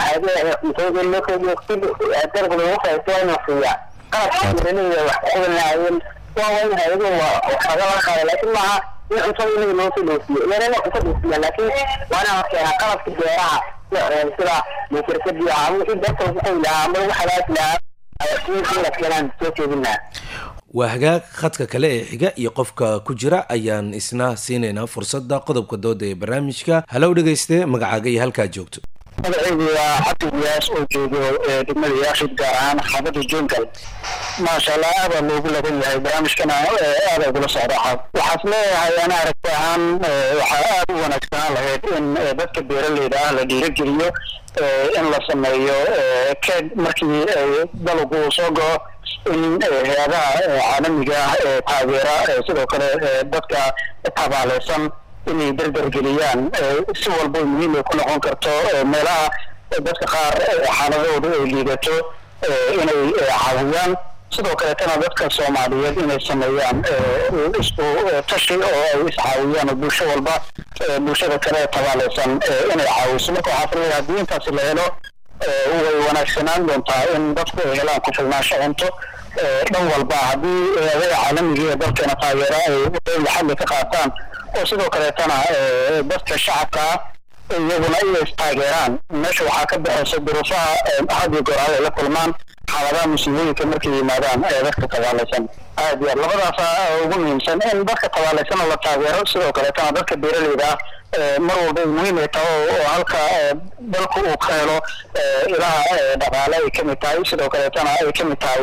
dalabka lagu faa'iisto waa inuu siiyaa qalabka beeraleyda wax ku qudan lahaayeen waa waa in hay-ado waxaga laga qaada laakiin maaha in cuntada inaga loo soo dhoofiyo yarana cunto dhoofiya laakiin waa inaan keenaa qalabka beeraha sida mekerkadii ama wixii beerta lagu qoy lahaa ama lagu hagaagi lahaa in la keenaan soo jeedin lahaa waa hagaag khadka kale ee xiga iyo qofka ku jira ayaan isna siinaynaa fursadda qodobka dooda ee barnaamijka halow dhegeyste magacaaga iyo halkaa joogto magacaygu waa cabdi diyaas oo joogo degmada yaashid gaar ahaan xaafada jungal maasha allah aada loogu laban yahay barnaamijkana aada ugula socda waxaas leeyahay ana aragti ahaan waxaa aada u wanaagsanaan lahayd in dadka beeraleyda ah la dhiirogeliyo in la sameeyo keed markii dalagu uu soo go-o in hay-adaha caalamiga ah ee taageera sidoo kale dadka tabaaleysan inay dardargeliyaan si walba muhiim ay ku noqon karto meelaha dadka qaar xaaladoodu ay liidato inay caawiyaan sidoo kaleetana dadka soomaaliyeed inay sameeyaan isku tashi oo ay iscaawiyaan oo bulsho walba bulshada kale tabaaleysan inay caawiso marka waxaa filayaa haddii intaasi la helo way wanaagsanaan doontaa in dadku ay helaan ku filnaansho cunto dhan walba haddii eedada caalamiga ee dalkeena taageera ay laxadli ka qaataan oo sidoo kaleetana dadka shacabka ah iyaguna inay istaageeraan meesha waxaa ka baxaysa duruufaha hadiyo goor ay la kulmaan xaaladaha musiibooyinka markay yimaadaan ee dadka tabaalaysan aad iyo aad labadaasa ugu muhiimsan in dadka tabaalaysana la taageero sidoo kaleetana dadka beeraleyda ah mar walba ay muhiim ay taho oo halka dalku uu ka helo ilaha dhaqaale ay kamid tahay sidoo kaleetana ay kamid tahay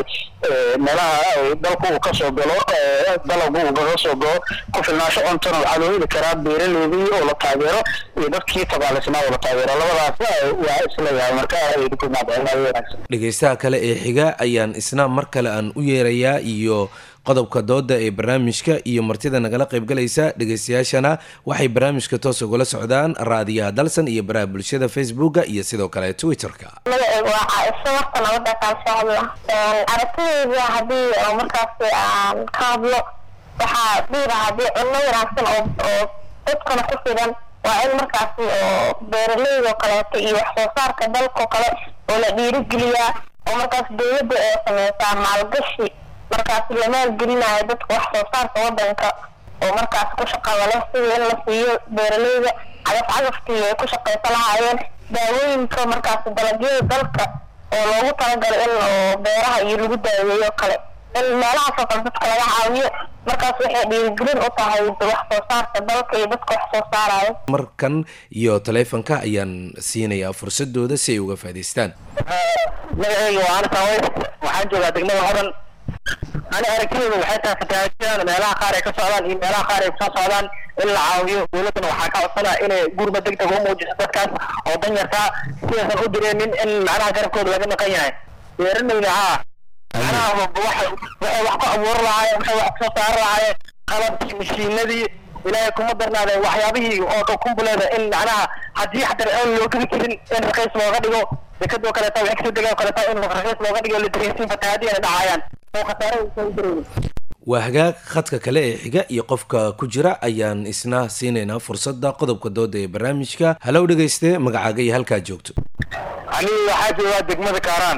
meelaha dalku uu kasoo galo dalagu uu kaga soo galo ku filnaansho cuntona waxaa loo heli karaa beeraleydii oo la taageero iyo dadkii tabaalaysnaa oo la taageero labadaas waa isleeyahay marka wanaagsan dhegeystaha kale ee xiga ayaan isna mar kale aan u yeerayaa iyo qodobka dooda ee barnaamijka iyo martida nagala qaybgalaysa dhegeystayaashana waxay barnaamijka toos ugula socdaan raadiyaha dalsan iyo baraha bulshada facebooka iyo sidoo kale twitterka magacaygu waa caaisho warta nabada kaalshacabla aragtidayda haddii oo markaasi aan ka hadlo waxaa dhiira haddii cunno wanaagsan oo oo dadkana ku filan waa in markaasi oo beeraleydo kaleeto iyo wax soo saarka dalkao kale oo la dhiirigeliyaa oo markaas dowladda ee sameysaa maalgashi markaasi la maalgelinayo dadka wax soo saarka wadanka oo markaas ku shaqada leh sida in la siiyo beeraleyda cagaf cagaftii ay ku shaqaysa lahaayeen daawooyinka markaasi dalagyada dalka oo loogu talagalay in oo beeraha iyo lagu daaweeyo kale in meelahaasoo kale dadka laga caawiyo markaas waxay dhiirigelin u tahay wax soo saarka dalka iyo dadka wax soo saarayo markan iyo taleefanka ayaan siinayaa fursadooda si ay uga faa'iidaystaan magacayga waa ana saways waxaan joogaa degmada horan ani aragtidayda waxay tahay fatahaadyadan meelaha qaar ay ka socdaan iyo meelaha qaar ay kusoo socdaan in la caawiyo dowladdana waxaa ka codsanaa inay gurba deg deg u muujiso dadkaas oo danyarkaa sidaysan u direenin in macnaha garabkooda laga maqan yahay beeralayda haa macnaha waxay waxay wax ku abuuri lahaayeen waxay wax kusoo saari lahaayeen qalabkii mashiinadii ilaahay kuma darnaade waxyaabihii oo kumbuleeda in macnaha haddii xataa aan loo geli karin in raqiis looga dhigo dekadoo kaleeta waxay kasoo degaan kaleeta in raqiis looga dhigo la dareensiin fatahaadii ay dhacayaan oo khasaare aysan u dareemin waa hagaag khadka kale ee xiga iyo qofka ku jira ayaan isna siinaynaa fursadda qodobka dooda ee barnaamijka halow dhegayste magacaaga iyo halkaa joogto ani waxaa joogaa degmada kaaraan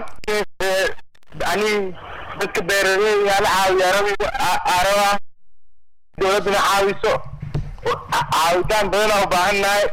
ani dadka beeraleyda la caawiya araba dowladduna caawiso caawitaan badanaa u baahan nahay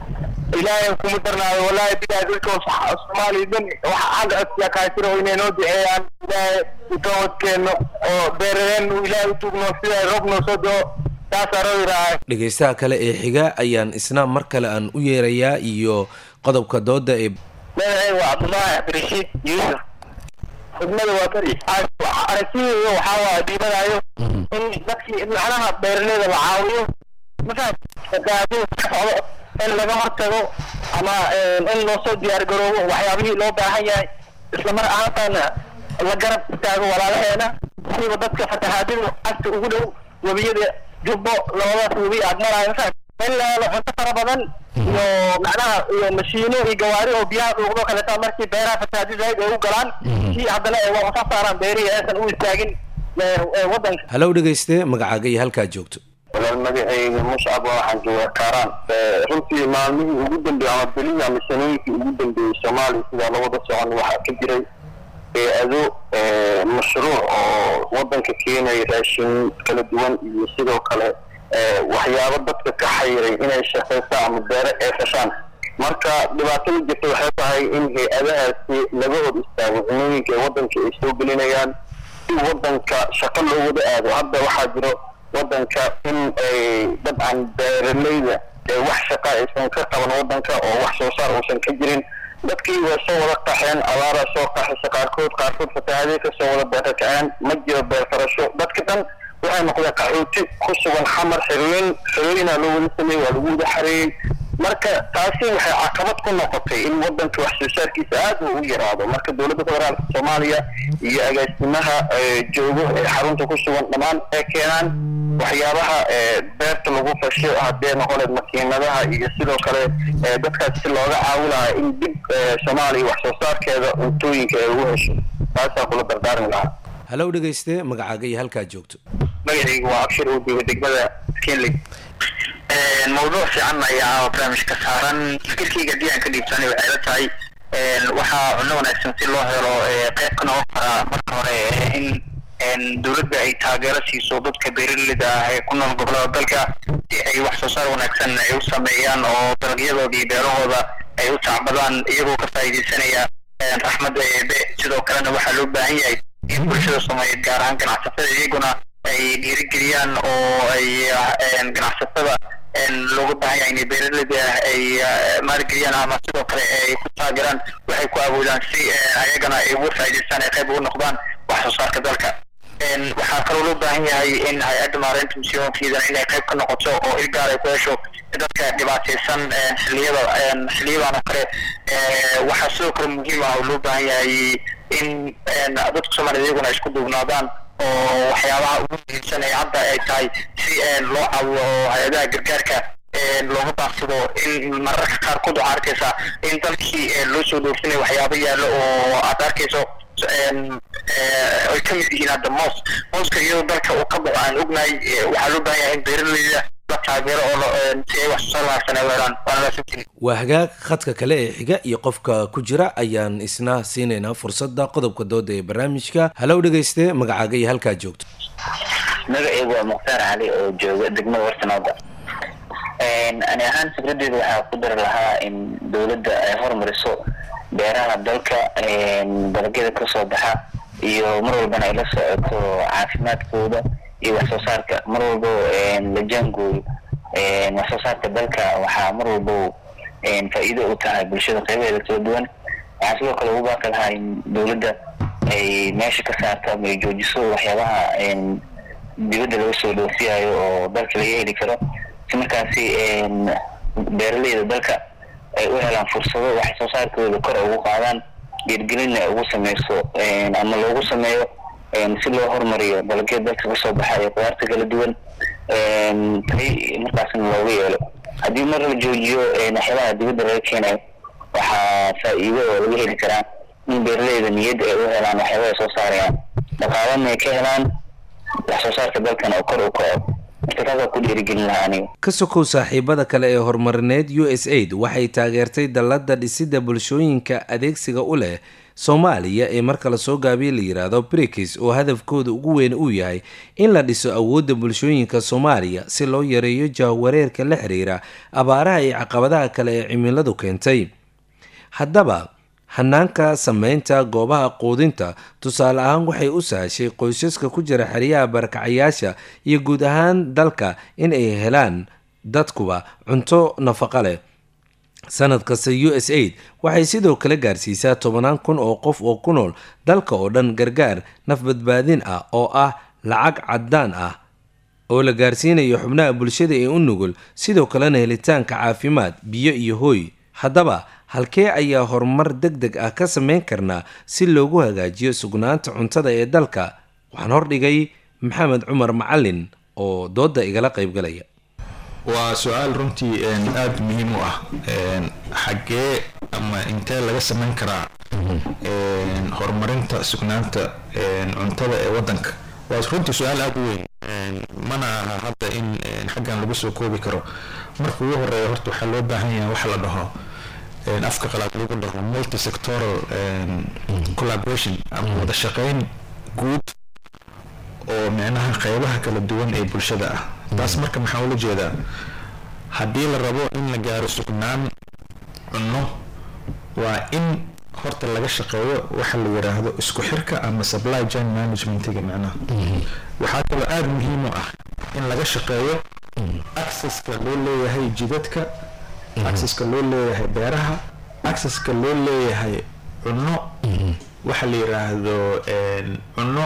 ilaahay kuma darnaayo wallahi bilahi dadka soomaaliya dhan waxa xagga codsiya kaasira oo inay noo duceeyaan ilaahay utowadkeeno oo beerareen ilaahay utugno sida roob noo soo doo taasaa roo yidhaahay dhegaystaha kale ee xiga ayaan isna mar kale aan u yeerayaa iyo qodobka dooda ee magacayga waa cabdullaahi cabdirashiid yuusuf xidmada waa beri aragtidayda waxaa waa dhiibanayo in dadkii macnaha beeraleyda la caawiyo markaas fatahaadada ka socdo in laga hortago ama in loo soo diyaar garoobo waxyaabihii loo baahan yahay isla mar ahaantaana la garab taago walaalaheena siba dadka fatahaadada agta ugu dhow webiyada jubbo labadaas webi aad maraayo markaas in la helo cunto fara badan iyo macnaha iyo mashiino iyo gawaari oo biyaha dhuuqdo kaleeta markii beeraha fatahaadi zaid ay u galaan si haddana ay wax soo saaraan beerihii aysan u istaagin wadanka halow dhegayste magacaaga iyo halkaa joogto walaal magacayga muscab waxaan joogaa kaaraan runtii maalmihii ugu dambeeyey ama belihii ama sanooyinkii ugu dambeeyey soomaaliya sidaa labada socon waxaa ka jiray ado mashruuc oo wadanka keenaya raashin kala duwan iyo sidoo kale waxyaabo dadka ka xayiray inay shaqaystaan ama beero ay fashaan marka dhibaatada jirta waxay tahay in hay-adahaasi laga hor istaago cunooyinka ee wadanka ay soo gelinayaan si wadanka shaqo loo wada aado hadda waxaa jiro wadanka in ay dabcan beeraleyda ee wax shaqa aysan ka qaban wadanka oo wax soo saar uusan ka jirin dadkii way soo wada qaxeen abaaraa soo qaxaysa qaarkood qaarkood fatahaadey ka soo wada beerkaceen ma jiro beer farasho dadka dhan waxay noqdeen qaxooti ku sugan xamar xerooyin xerooyinaa loo wada sameeyey waa lagu wada xareeyey marka taasi waxay caqabad ku noqotay in wadanka wax soo saarkiisa aad uu u yaraado marka dowladda federaalka soomaaliya iyo agaasimaha joogo ee xarunta ku sugan dhammaan ay keenaan waxyaabaha beerta lagu fasho haddee noqoneed makiinadaha iyo sidoo kale dadkaas si looga caawi lahaa in dib soomaaliya wax soo saarkeeda cuntooyinka ay ugu hesho taasaa kula dardaarmi lahaa halow dhegayste magacaaga iyo halkaa joogto magacaygu waa abshir uu jooga degmada kenley mawduuc fiican ayaa barnaamijka saaran fikirkayga haddii aan ka dhiibsanay waxay la tahay waxaa cunno wanaagsan si loo helo qayb ka noqon karaa marka hore in dowladda ay taageero siiso dadka beeraleyda ah ee ku nool gobolada dalka si ay wax soo saar wanaagsan ay u sameeyaan oo dalagyadooda iyo beerahooda ay u tacbadaan iyagoo ka faa'iidaysanaya raxmadda eebe sidoo kalena waxaa loo baahan yahay in bulshada soomaaliyeed gaar ahaan ganacsatada iyaguna ay dhiirigeliyaan oo ay ganacsatada looga baahan yahay inay beeraleyda ay maalgeliyaan ama sidoo kale ay ku taageeraan waxay ku awoodaan si ayagana ay uga faa'iidaystaan ay qayb ugu noqdaan wax soo saarka dalka waxaa kaloo loo baahan yahay in hay-adda maareynta musiyoonkeedana inay qayb ka noqoto oo il gaar ay ku hesho dadka dhibaataysan xilliyada xilliyadan oo kale waxaa sidoo kale muhiim ah oo loo baahan yahay in dadka soomaaliyed iyaguna isku duubnaadaan oo waxyaabaha ugu muhiimsan ee hadda ay tahay si loo caawiyo oo hay-adaha gargaarka looga baaqsado in mararka qaarkood waxaa arkaysaa in dalkii loo soo dhoofinayo waxyaabo yaallo oo aad arkayso ay ka mid yihiin hadda moos mooska iyadoo dalka uu ka baxo aan ognahay waxaa loo baahan yahay in beeraleyda la taageero oo si ay wax soo saar wanaagsan ay u helaan waana laasantiin waa hagaag khadka kale ee xiga iyo qofka ku jira ayaan isna siinaynaa fursadda qodobka dooda ee barnaamijka halow dhegayste magacaaga iyo halkaa joogto magacaygu waa mukhtaar cali oo jooga degmada warsanooda ani ahaan fikradeyda waxaa ku dari lahaa in dowladda ay hormariso beeraha dalka dalagyada kasoo baxa iyo mar walbana ay la socoto caafimaadkooda iyo wax soo saarka mar walbo la jaangooyo wax soo saarka dalka waxaa mar walbo faa'iido u tahay bulshada qeybaheeda kala duwan waxaa sidoo kale ugu baaqi lahaa in dowladda ay meesha ka saarto ama ay joojiso waxyaabaha dibadda laga soo dhoofiyayo oo dalka laga heli karo si markaasi beeraleyda dalka ay u helaan fursado wax soo saarkooda kor ugu qaadaan dhiirgelinna ay ugu sameyso ama loogu sameeyo si loo horumariyo dalagyada dalka kasoo baxayo qudaarta kala duwan tay markaasna looga yeelo haddii mar la joojiyo waxyaabaha dibadda laga keenayo waxaa faa'iido oo laga heli karaa in beeraleyda niyadda ay u helaan waxyaabaha soo saarayaan dhaqaalana ay ka helaan wax soo saarka dalkana oo kor u kaco marka taasaa ku dhiirigelin lahaa aniga ka sokow saaxiibada kale ee horumarineed u s aid waxay taageertay dallada dhisidda bulshooyinka adeegsiga u leh soomaaliya ee marka lasoo gaabiya la yidhaahdo brikis oo hadafkooda ugu weyn uu yahay in la dhiso awoodda bulshooyinka soomaaliya si loo yareeyo jahwareerka la xiriira abaaraha iyo caqabadaha kale ee cimiladu keentay haddaba hanaanka sameynta goobaha quudinta tusaale ahaan waxay u sahashay qoysaska ku jira xeryaha barakacayaasha iyo guud ahaan dalka in ay helaan dadkuba cunto nafaqo leh sanad kasta u s aid waxay sidoo kale gaarsiisaa tobanaan kun oo qof oo ku nool dalka oo dhan gargaar nafbadbaadin ah oo ah lacag caddaan ah oo la gaarsiinayo xubnaha bulshada ee u nugul sidoo kalena helitaanka caafimaad biyo iyo hooy haddaba halkee ayaa horumar deg deg ah ka sameyn karnaa si loogu hagaajiyo sugnaanta cuntada ee dalka waxaan hordhigay maxamed cumar macalin oo dooda igala qaybgalaya waa su-aal runtii aada muhiim u ah xaggee ama intee laga sameyn karaa horumarinta sugnaanta cuntada ee wadanka waa runtii su-aal aada u weyn mana aha hadda in xaggan lagu soo koobi karo marka ugu horeeya horta waxaa loo baahan yahay waxa la dhaho afka qalaad lagu dhaho multisectoral collaboration ama wada shaqeyn guud oo micnaha qeybaha kala duwan ee bulshada ah taas marka maxaa ula jeedaa haddii la rabo in la gaaro sugnaan cunno waa in horta laga shaqeeyo waxa la yiraahdo isku xirka ama supply chain managementiga micnaha waxaa kaloo aada muhiim u ah in laga shaqeeyo accesska loo leeyahay jidadka accesska loo leeyahay beeraha accesska loo leeyahay cunno waxa la yiraahdo cunno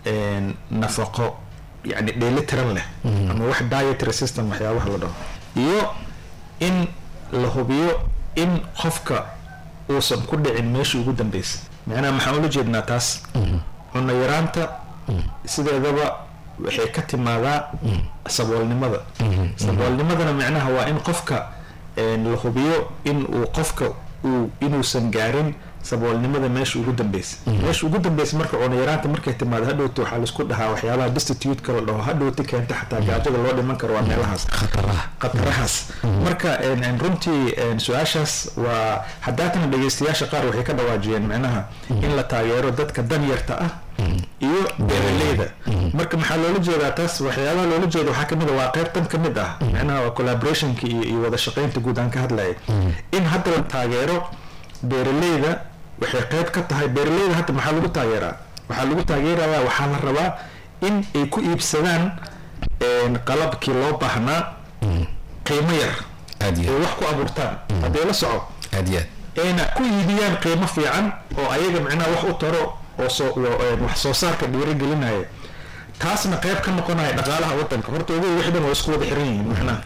nafaqo yani dheelitiran leh ama wax dietary system waxyaabaha la dhaho iyo in la hubiyo in qofka uusan ku dhicin meeshii ugu dambeysa macnaha maxaan ula jeednaa taas cunno yaraanta sideedaba waxay ka timaadaa saboolnimada saboolnimadana macnaha waa in qofka la hubiyo in uu qofka uu inuusan gaarin saboolnimada meesha ugu dambeysa meesha ugu dambeysa marka cunno yaraanta markay timaado hadhowta waxaa laisku dhahaa waxyaabaha destitute la dhaho hadhowta keenta xataa gaajada loo dhiman karo waa meelahaas khatarahaas marka runtii su-aashaas waa haddaatana dhegeystayaasha qaar waxay ka dhawaajiyeen micnaha in la taageero dadka danyarta ah iyo beeraleyda marka maxaa loola jeedaa taas waxyaabaha loola jeeda waxaa kamid a waa qeyb tan kamid ah micnaha waa collaborationka iyo iyo wada shaqeynta guud aan ka hadlaya in hadda la taageero beeraleyda waxay qeyb ka tahay beeraleyda hadda maxaa lagu taageeraa waxaa lagu taageerayaa waxaa la rabaa in ay ku iibsadaan qalabkii loo baahnaa qiimo yar ay wax ku abuurtaan haddee la soco ayna ku iibiyaan qiimo fiican oo ayaga micnaha wax u taro oo soo wax soo saarka dhiirigelinaya taasna qayb ka noqonaya dhaqaalaha wadanka horta ugu wixii dhan waa isku wada xiran yihiin macnaha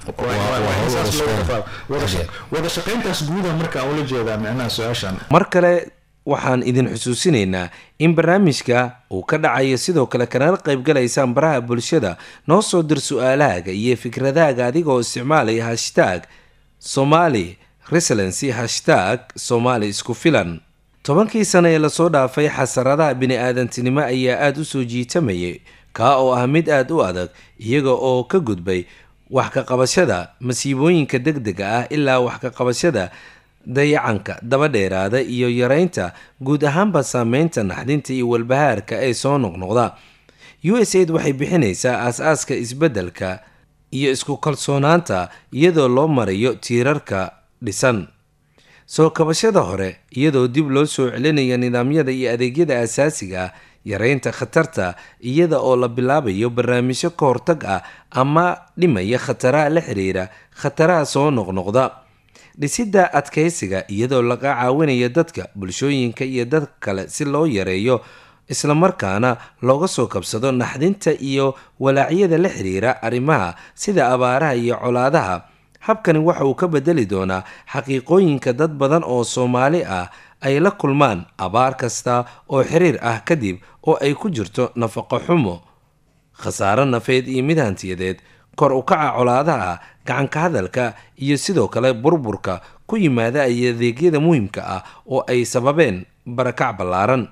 wada shaqeyntaas guuda marka ula jeedaa micnaha su-aashan mar kale waxaan idin xusuusinaynaa in barnaamijka uu ka dhacayo sidoo kale kanala qaybgalaysaan baraha bulshada noo soo dir su-aalahaaga iyo fikradahaaga adigoo isticmaalaya hashtaag somali reselency hashtag somali isku filan tobankii sano ee lasoo dhaafay xasaradaha bini-aadantinimo ayaa aada u soo jiitamayay kaa oo ah mid aada u adag iyaga oo ka gudbay wax ka qabashada masiibooyinka deg dega ah ilaa wax ka qabashada dayacanka daba dheeraada iyo yareynta guud ahaanba saameynta naxdinta iyo walbahaarka ee soo noqnoqda u s aid waxay bixinaysaa aas-aaska isbeddelka iyo isku kalsoonaanta iyadoo loo marayo tiirarka dhisan soo kabashada hore iyadoo dib loo soo celinaya nidaamyada iyo adeegyada asaasiga ah yareynta khatarta iyada oo la bilaabayo barnaamijyo ka hortag ah ama dhimaya khataraha la xiriira khataraha soo noqnoqda dhisidda adkaysiga iyadoo laga caawinayo dadka bulshooyinka iyo dad kale si loo yareeyo islamarkaana looga soo kabsado naxdinta iyo walaacyada la xiriira arrimaha sida abaaraha iyo colaadaha habkani waxa uu ka bedeli doonaa xaqiiqooyinka dad badan oo soomaali ah ay la kulmaan abaar kasta oo xiriir ah kadib oo ay ku jirto nafaqo xumo khasaaro nafeed iyo mid hantiyadeed kor u kaca colaadaha gacanka hadalka iyo sidoo kale burburka ku yimaada ay adeegyada muhiimka ah oo ay sababeen barakac ballaaran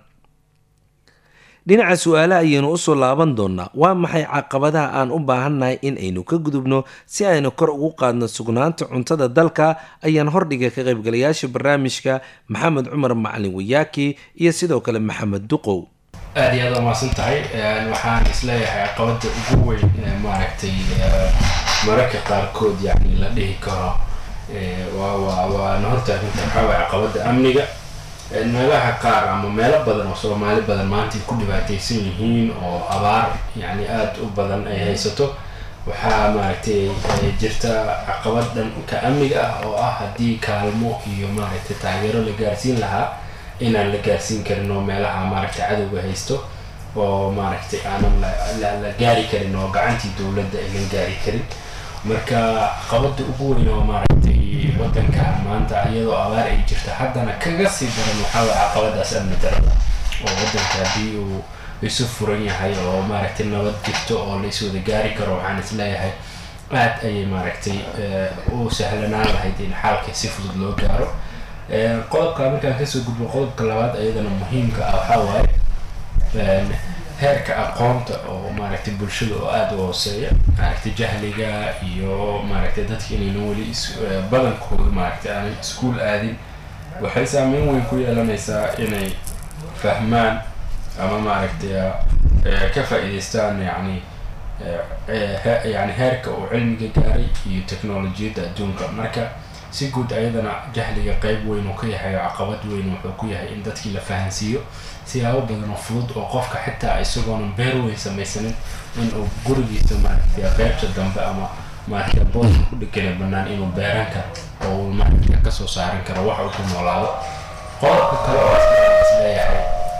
dhinaca su-aalaha ayaynu usoo laaban doonaa waa maxay caqabadaha aan u baahannahay in aynu ka gudubno si aynu kor ugu qaadno sugnaanta cuntada dalka ayaan hordhiga ka qaybgalayaasha barnaamijka maxamed cumar macalin wayaaki iyo sidoo kale maxamed duqow aad iyo aad umaasan tahay waxaan isleeyahay caqabada ugu weyn maaragtay mararka qaarkood yani la dhihi karo waa waa waana hortaaginta waxaa waay caqabada amniga meelaha qaar ama meelo badan oo soomaali badan maanta ay ku dhibaataysan yihiin oo abaar yani aada u badan ay haysato waxaa maaragtay jirta caqabad dhanka amniga ah oo ah haddii kaalmo iyo maaragtay taageero la gaarsiin lahaa inaan la gaarsiin karin oo meelaha maaragtay cadowga haysto oo maaragtay aanan la gaari karin oo gacantii dowladda aynan gaari karin marka caqabada ugu weyn oo maaragtay wadanka maanta iyadoo abaar ay jirta haddana kaga sii daran waxaa waay caqabadaas amni darada oo wadanka haddii uu isu furan yahay oo maaragtay nabad jirto oo la iswada gaari karo waxaan isleeyahay aad ayay maaragtay u sahlanaan lahayd in xaalka si fudud loo gaaro qodobka markaan kasoo gudbo qodobka labaad ayadana muhiimka ah waxaa waaye heerka aqoonta oo maaragtay bulshada oo aada u hooseeya maaragtay jahliga iyo maaragtay dadka inayna weli badankooda maaragtay aanay iskuol aadin waxay saameyn weyn ku yeelanaysaa inay fahmaan ama maaragtay ka faa-iideystaan yani yani heerka uu cilmiga gaaray iyo technolojiyadda adduunka marka si guud ayadana jahliga qeyb weyn uu ka yahay oo caqabad weyn wuxuu ku yahay in dadkii la fahansiiyo siyaabo badan oo fudud oo qofka xitaa isagoonan beer weyn samaysanin in uu gurigiisa maaragtay qeybta dambe ama maaragtay booska ku dhegana banaan inuu beeran karo oo uu maaragtay kasoo saaran karo wax uu ku noolaado qodobka kale oo isleeyahay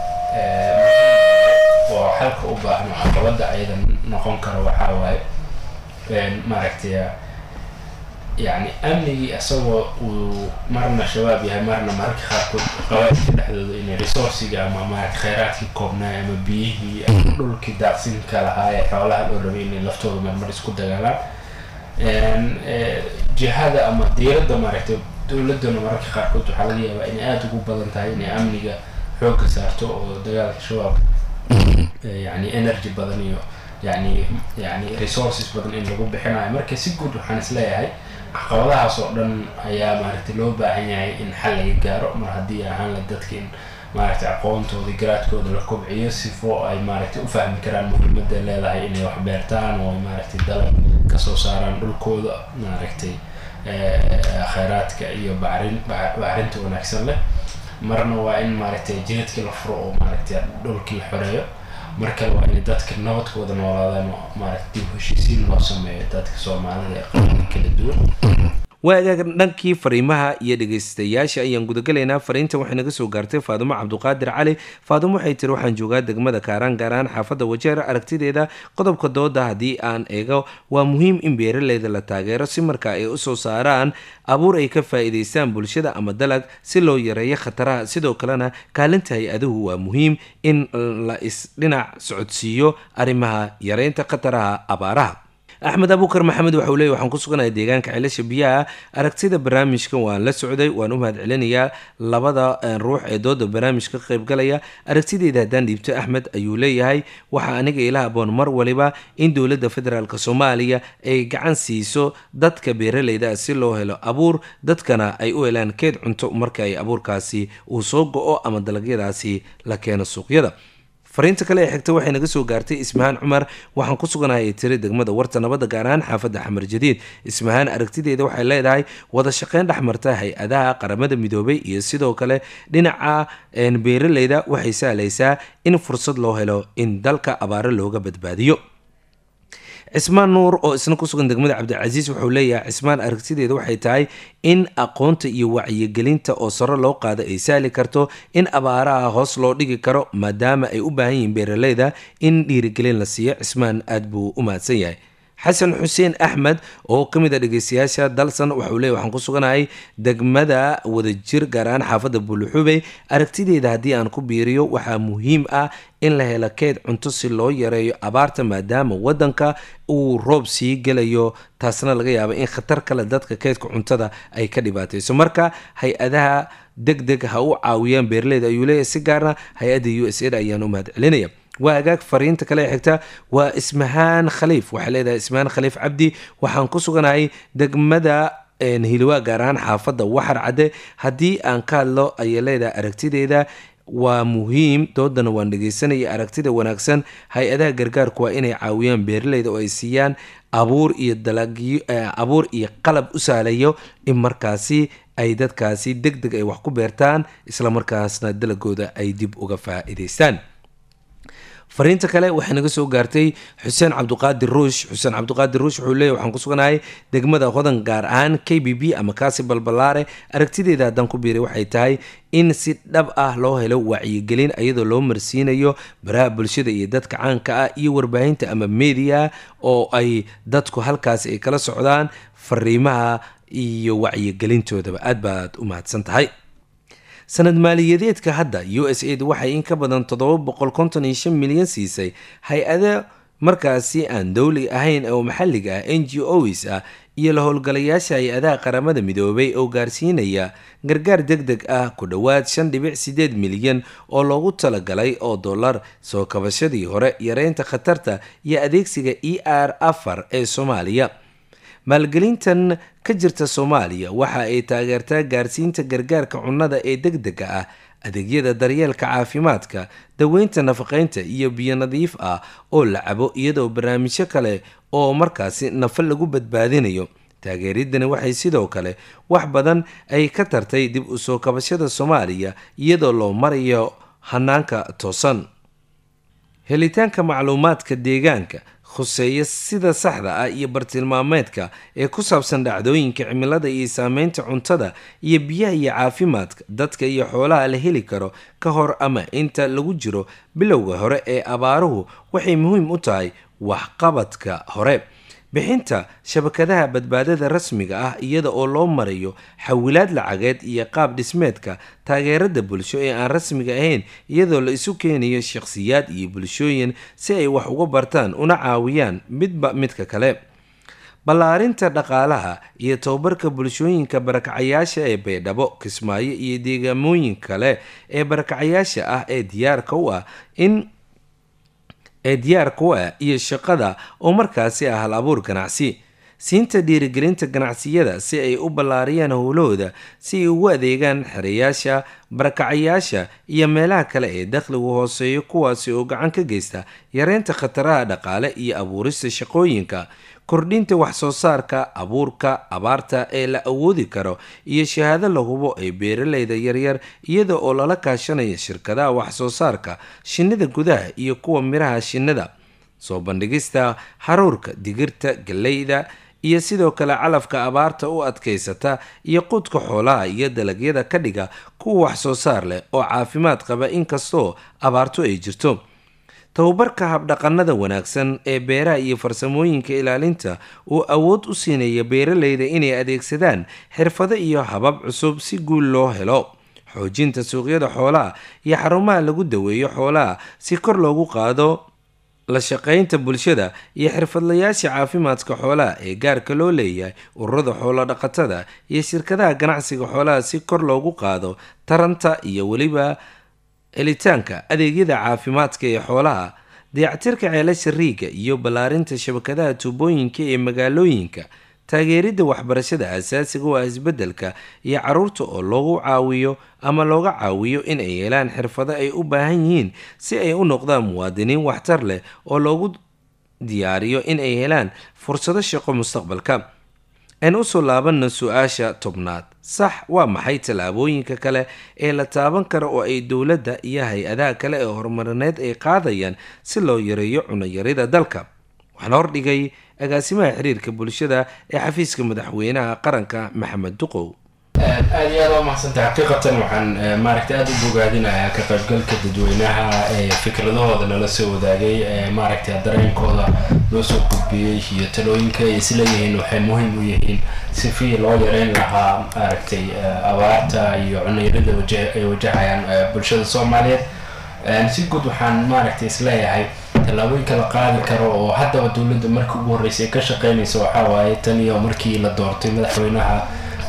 oo xalka u baahan oo caqabada ayada noqon karo waxaa waaye maaragtay yani amnigii isagoo uu marna shabaab yahay marna mararka qaarkood qabaadka dhexdooda inay resourciga ama maarata kheyraadkii koobnaay ama biyihii ama dhulkii daaqsinka lahaa ee xoolaha loo rabay inay laftooda marmar isku dagaalaan jihada ama diiradda maaragtay dowladana mararka qaarkood waxaa laga yaabaa inay aada ugu badan tahay inay amniga xoogga saarto oo dagaalka shabaab yani energy badan iyo yani yani resources badan in lagu bixinayo marka si guud waxaan isleeyahay caqabadahaas oo dhan ayaa maaragtay loo baahan yahay in xal laga gaaro mar haddii ahaan la dadka in maaragtay aqoontooda garaadkooda la kobciyo sifo ay maaragtay u fahmi karaan muhiimadda leedahay inay wax beertaan oo ay maaragtay dalag kasoo saaraan dhulkooda maaragtay kheyraadka iyo bacrin bacrinta wanaagsan leh marna waa in maaragtay jidadkii la furo oo maaragtay dhulkii la xoreeyo mar kale waa inay dadka nabadkooda noolaadaan oo maaragtay dib heshiisiin loo sameeyo dadka soomaalida ee qabanka kala duwan waagaag dhankii fariimaha iyo dhegeystayaasha ayaan gudagalaynaa fariintan waxay naga soo gaartay faadumo cabduqaadir cali faadumo waxay tiri waxaan joogaa degmada kaaraan gaar ahaan xaafadda wajeer aragtideeda qodobka dooda haddii aan eego waa muhiim in beeraleyda la taageero si marka ay usoo saaraan abuur ay ka faa-iideystaan bulshada ama dalag si loo yareeyo khataraha sidoo kalena kaalinta hay-aduhu waa muhiim in la isdhinac socodsiiyo arrimaha yareynta khataraha abaaraha axmed abuukar maxamed waxa uu leey waxaan ku suganahay deegaanka ceelasha biyaha aragtida barnaamijkan waan la socday waan u mahad celinayaa labada ruux ee dooda barnaamijka ka qaybgalaya aragtideeda haddaan dhiibto axmed ayuu leeyahay waxaa aniga ila aboon mar waliba in dowladda federaalk soomaaliya ay gacan siiso dadka beeraleyda si loo helo abuur dadkana ay u helaan keed cunto marka ay abuurkaasi uu soo go-o ama dalagyadaasi la keeno suuqyada fariinta kale ee xigta waxay naga soo gaartay ismahaan cumar waxaan ku suganahay tiri degmada warta nabadda gaar ahaan xaafadda xamar jadiid ismahaan aragtideeda waxay leedahay wada shaqeyn dhexmarta hay-adaha qaramada midoobay iyo sidoo kale dhinaca beeraleyda waxay sahlaysaa in fursad loo helo in dalka abaaro looga badbaadiyo cismaan nuur oo isna ku sugan degmada cabdicasiis wuxuu leeyahay cismaan aragtideeda waxay tahay in aqoonta iyo wacyigelinta oo saro loo qaado ay sahli karto in abaaraha hoos loo dhigi karo maadaama ay u baahan yihiin beeraleyda in dhiirigelin la siiyo cismaan aada buu u mahadsan yahay xasan xuseen axmed oo ka mid a dhegeystayaasha dalsan waxauu leey waxaan ku suganahay degmada wadajir gaar ahaan xaafadda buuluxubey aragtideeda haddii aan ku biiriyo waxaa muhiim ah in la helo keed cunto si loo yareeyo abaarta maadaama wadanka uu roob sii gelayo taasna laga yaaba in khatar kale dadka keedka cuntada ay ka dhibaatayso marka hay-adaha deg deg ha u caawiyaan beeraleyda ayuu leeyahay si gaarna hay-adda u s a ayaan u mahad celinaya waa agaag fariinta kale ee xigta waa ismahaan khaliif waxay leedahay ismahaan khaliif cabdi waxaan ku suganahay degmada hiliwaa gaar ahaan xaafadda waxar cadde haddii aan ka hadlo ayay leedahay aragtideeda waa muhiim doodana waan dhegeysanaya aragtida wanaagsan hay-adaha gargaarku waa inay caawiyaan beeraleyda oo ay siiyaan abuur iyo dalagyo abuur iyo qalab u sahlayo in markaasi ay dadkaasi deg deg ay wax ku beertaan islamarkaasna dalagooda ay dib uga faa-iideystaan fariinta kale waxay naga soo gaartay xuseen cabduqaadir ruush xuseen cabduqaadir ruush wuxuu leeyahy waxaan ku suganahay degmada hodan gaar ahaan k b b ama kaasi balbalaare aragtideeda haddaan ku biiray waxay tahay in si dhab ah loo helo wacyigelin iyadoo loo marsiinayo baraha bulshada iyo dadka caanka ah iyo warbaahinta ama media oo ay dadku halkaasi ay kala socdaan fariimaha iyo wacyigelintoodaba aad baad u mahadsan tahay sanad maaliyadeedka hadda u s a da waxay in ka badan toddoba boqol konton iyo shan milyan siisay hay-ada markaasi aan dowli ahayn oo maxalliga ah n g os ah iyo la howlgalayaasha hay-adaha qaramada midoobay oo gaarsiinaya gargaar deg deg ah ku dhowaad shan dhibic sideed milyan oo loogu talagalay oo dollar soo kabashadii hore yareynta khatarta iyo adeegsiga e r afar ee soomaaliya maalgelintan ka jirta soomaaliya waxa ay taageertaa gaarsiinta gargaarka cunnada ee deg dega ah adeegyada daryeelka caafimaadka daweynta nafaqeynta iyo biyo nadiif ah oo la cabo iyadoo barnaamijyo kale oo markaasi nafa lagu badbaadinayo taageeridani waxay sidoo kale wax badan ay ka tartay dib u soo kabashada soomaaliya iyadoo loo marayo hanaanka toosan helitaanka macluumaadka deegaanka khuseeya sida saxda ah iyo bartilmaameedka ee ku saabsan dhacdooyinka cimilada iyo saameynta cuntada iyo biyaha iyo caafimaadka dadka iyo xoolaha la heli karo ka hor ama inta lagu jiro bilowga hore ee abaaruhu waxay muhiim u tahay waxqabadka hore bixinta shabakadaha badbaadada rasmiga ah iyada oo loo marayo xawilaad lacageed iyo qaab dhismeedka taageerada bulsho ee aan rasmiga ahayn iyadoo la isu keenayo shakhsiyaad iyo bulshooyin si ay wax uga bartaan una caawiyaan midba midka kale ballaarinta dhaqaalaha iyo tobabarka bulshooyinka barakacayaasha ee baydhabo kismaayo iyo deegaamooyin kale ee barakacayaasha ah ee diyaarka u ah in ee diyaarka u ah iyo shaqada oo markaasi ah hal abuur ganacsi siinta dhiirigelinta ganacsiyada si ay u ballaariyaan howlahooda si ay ugu adeegaan xereyaasha barakacayaasha iyo meelaha kale ee dakhligu hooseeyo kuwaasi oo gacan ka geysta yareynta khataraha dhaqaale iyo abuurista shaqooyinka kordhinta wax soo saarka abuurka abaarta ee la awoodi karo iyo shahaado la hubo ee beeraleyda yaryar iyada oo lala kaashanaya shirkadaha wax soo saarka shinnida gudaha iyo kuwa miraha shinnida soo bandhigista haruurka digirta galleyda iyo sidoo kale calafka abaarta u adkaysata iyo quudka xoolaha iyo dalagyada ka dhiga kuwa wax soo saar leh oo caafimaad qaba inkastoo abaartu ay jirto tababarka habdhaqanada wanaagsan ee beeraha iyo farsamooyinka ilaalinta uu awood u siinaya beeraleyda inay adeegsadaan xirfado iyo habab cusub si guul loo helo xoojinta suuqyada xoolaha iyo xarumaha lagu daweeyo xoolaha si kor loogu qaado la shaqaynta bulshada iyo xirfadlayaasha caafimaadka xoolaha ee gaarka loo leeyahay ururada xoolo dhaqatada iyo shirkadaha ganacsiga xoolaha si kor loogu qaado taranta iyo weliba helitaanka adeegyada caafimaadka ee xoolaha dayactirka ceelasha riiga iyo ballaarinta shabakadaha tuubooyinka ee magaalooyinka taageeridda waxbarashada asaasiga oo ah isbeddelka iyo caruurta oo loogu caawiyo ama looga caawiyo in ay helaan xirfado ay u baahan yihiin si ay u noqdaan muwaadiniin waxtar leh oo loogu diyaariyo in ay helaan fursado shaqo mustaqbalka aan usoo laabanna su-aasha tobnaad sax waa maxay tallaabooyinka kale ee la taaban kara oo ay dowladda iyo hay-adaha kale ee horumarineed ay qaadayaan si loo yareeyo cunayarida dalka waxaana hordhigay agaasimaha xiriirka bulshada ee xafiiska madaxweynaha qaranka maxamed duqow aada iyo aada u mahadsantahay xaqiiqatan waxaan maaragtay aada u bogaadinayaa ka qaybgalka dadweynaha ee fikradahooda nala soo wadaagay ee maaragtay dareenkooda loo soo gudbiyey iyo talooyinka ay isleeyihiin waxay muhiim u yihiin si fii loo yareyn lahaa maaragtay abaarta iyo cunayarada ay wajahayaan bulshada soomaaliyeed si guud waxaan maaragtay isleeyahay tallaabooyinka la qaadi karo oo haddaba dowladda markii ugu horreysay ka shaqeynaysa waxaa waaye tan iyo markii la doortay madaxweynaha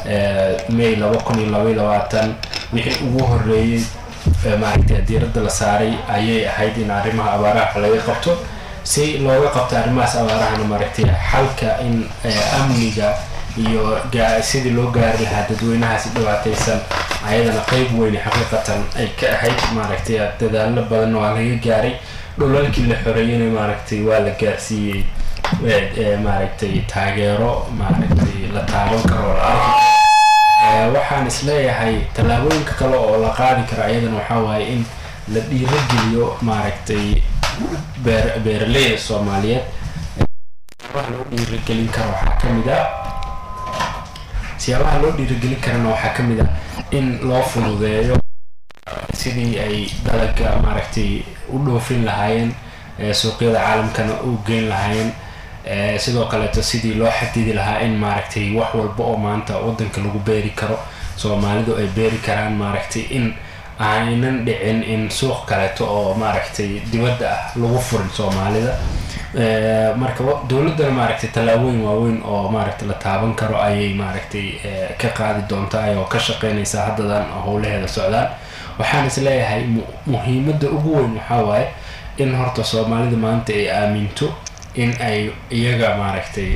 may laba kun iyo labaiy labaatan wixii ugu horeeyey maaragtay diiradda la saaray ayay ahayd in arrimaha abaaraha laga qabto si looga qabto arrimahaas abaarahana maaragtay xalka in amniga iyo sidii loo gaari lahaa dadweynahaasi dhibaataysan ayadana qeyb weyne xaqiiqatan ay ka ahayd maaragtay dadaalo badan waa laga gaaray dhulalkii la xoreeyana maaragtay waa la gaarsiiyey maaragtay taageero maaragtay la taaban karo la arki waxaan isleeyahay tallaabooyinka kale oo la qaadi karo ayadana waxaa waaye in la dhiirageliyo maaragtay beer beeraleyda soomaaliyeed siyaabaha loo dhiiragelin karo waxaa ka mid ah siyaabaha loo dhiiragelin karana waxaa ka mid ah in loo fududeeyo sidii ay dalaga maaragtay u dhoofin lahaayeen suuqyada caalamkana u geyn lahaayeen sidoo kaleeto sidii loo xadidi lahaa in maaragtay wax walba oo maanta wadanka lagu beeri karo soomaalidu ay beeri karaan maaragtay in aynan dhicin in suuq kaleeto oo maaragtay dibadda ah lagu furin soomaalida marka dowladdana maaragtay tallaabooyin waaweyn oo maaragtay la taaban karo ayay maaragtay ka qaadi doontaa oo ka shaqeynaysaa haddadan howlaheeda socdaan waxaan is leeyahay muhiimadda ugu weyn waxaa waaye in horta soomaalida maanta ay aaminto in ay iyaga maaragtay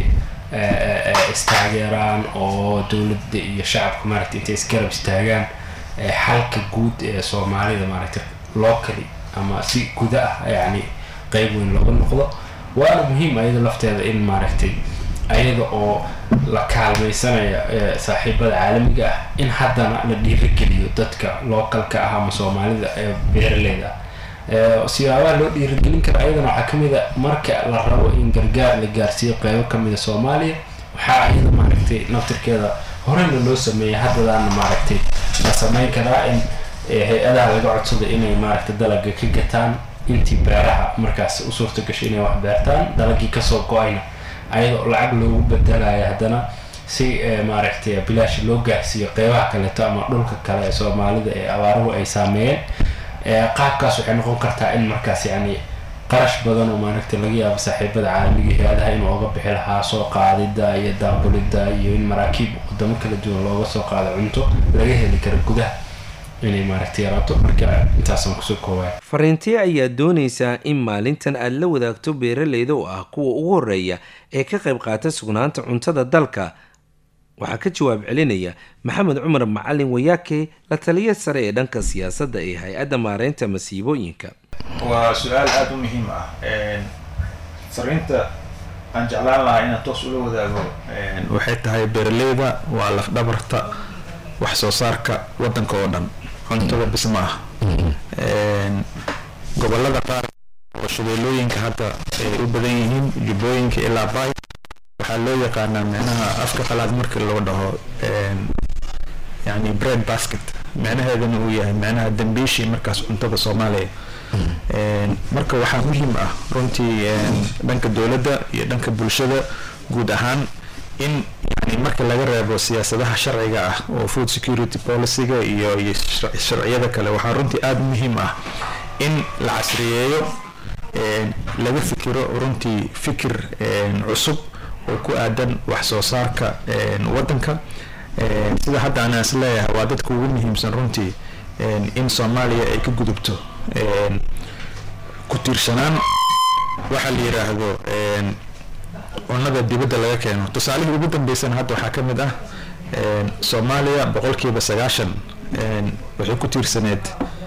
istaageeraan oo dowladda iyo shacabka maaragtay intay isgarab istaagaan xalka guud ee soomaalida maaragtay locally ama si guda ah yacni qeyb weyn looga noqdo waana muhiim ayada lafteeda in maaragtay ayada oo la kaalmaysanaya saaxiibada caalamiga ah in haddana la dhiirageliyo dadka localka ah ama soomaalida ee beeraleyda ah siyaabaha loo dhiiragelin kara ayadana waxaa kamid a marka la rabo in gargaar la gaarsiiyo qeybo kamida soomaaliya waxaa ayada maaragtay naftirkeeda horeyna loo sameeyay haddadaana maaragtay la sameyn karaa in hay-adaha laga codsado inay maaragtay dalaga ka gataan intii beeraha markaas u suurta gashay inay wax beertaan dalagii kasoo go-ayna ayadoo lacag loogu bedelayo haddana si maaragtay bilaash loo gaarsiiyo qeybaha kaleeto ama dhulka kale ee soomaalida ee abaaruhu ay saameeyeen qaabkaas waxay noqon kartaa in markaas yani qarash badan oo maaragtay laga yaabo saaxiibada caalamiga hay-adaha inuu oga bixi lahaa soo qaadida iyo daabulida iyo in maraakiib wadamo kala duwan looga soo qaado cunto laga heli karo gudaha inay maaragtay yaraato marka intaasaan kusoo koobaya fariintee ayaa doonaysaa in maalintan aada la wadaagto beeraleyda oo ah kuwa ugu horeeya ee ka qayb qaata sugnaanta cuntada dalka waxaa ka jawaab celinaya maxamed cumar macalin wayaake la taliya sare ee dhanka siyaasadda ee hay-adda maareynta masiibooyinka waa su-aal aada u muhiim ah fariinta aan jeclaan lahaa inaan toos ula wadaago waxay tahay beeraleyda waa lafdhabarta wax soo saarka wadanka oo dhan cuntada bis ma ah gobolada qaar oo shabeellooyinka hadda ay u badan yihiin jubbooyinka ilaa baay waxaa loo yaqaanaa micnaha afka qalaad markii loo dhaho yani bread basket micnaheedana uu yahay micnaha dambiishii markaas cuntada soomaaliya marka waxaa muhiim ah runtii dhanka dowladda iyo dhanka bulshada guud ahaan in yani marka laga reebo siyaasadaha sharciga ah oo food security policyga iyo iyo sharciyada kale waxaa runtii aada muhiim ah in la casriyeeyo laga fikiro runtii fikir cusub oo ku aadan wax soo saarka wadanka sida hadda anaa is leeyahay waa dadka ugu muhiimsan runtii in soomaaliya ay ka gudubto ku tiirsanaan waxaa la yiraahdo cunnada dibadda laga keeno tusaalihii ugu dambeysana hadda waxaa ka mid ah soomaaliya boqolkiiba sagaashan waxay ku tiirsaneed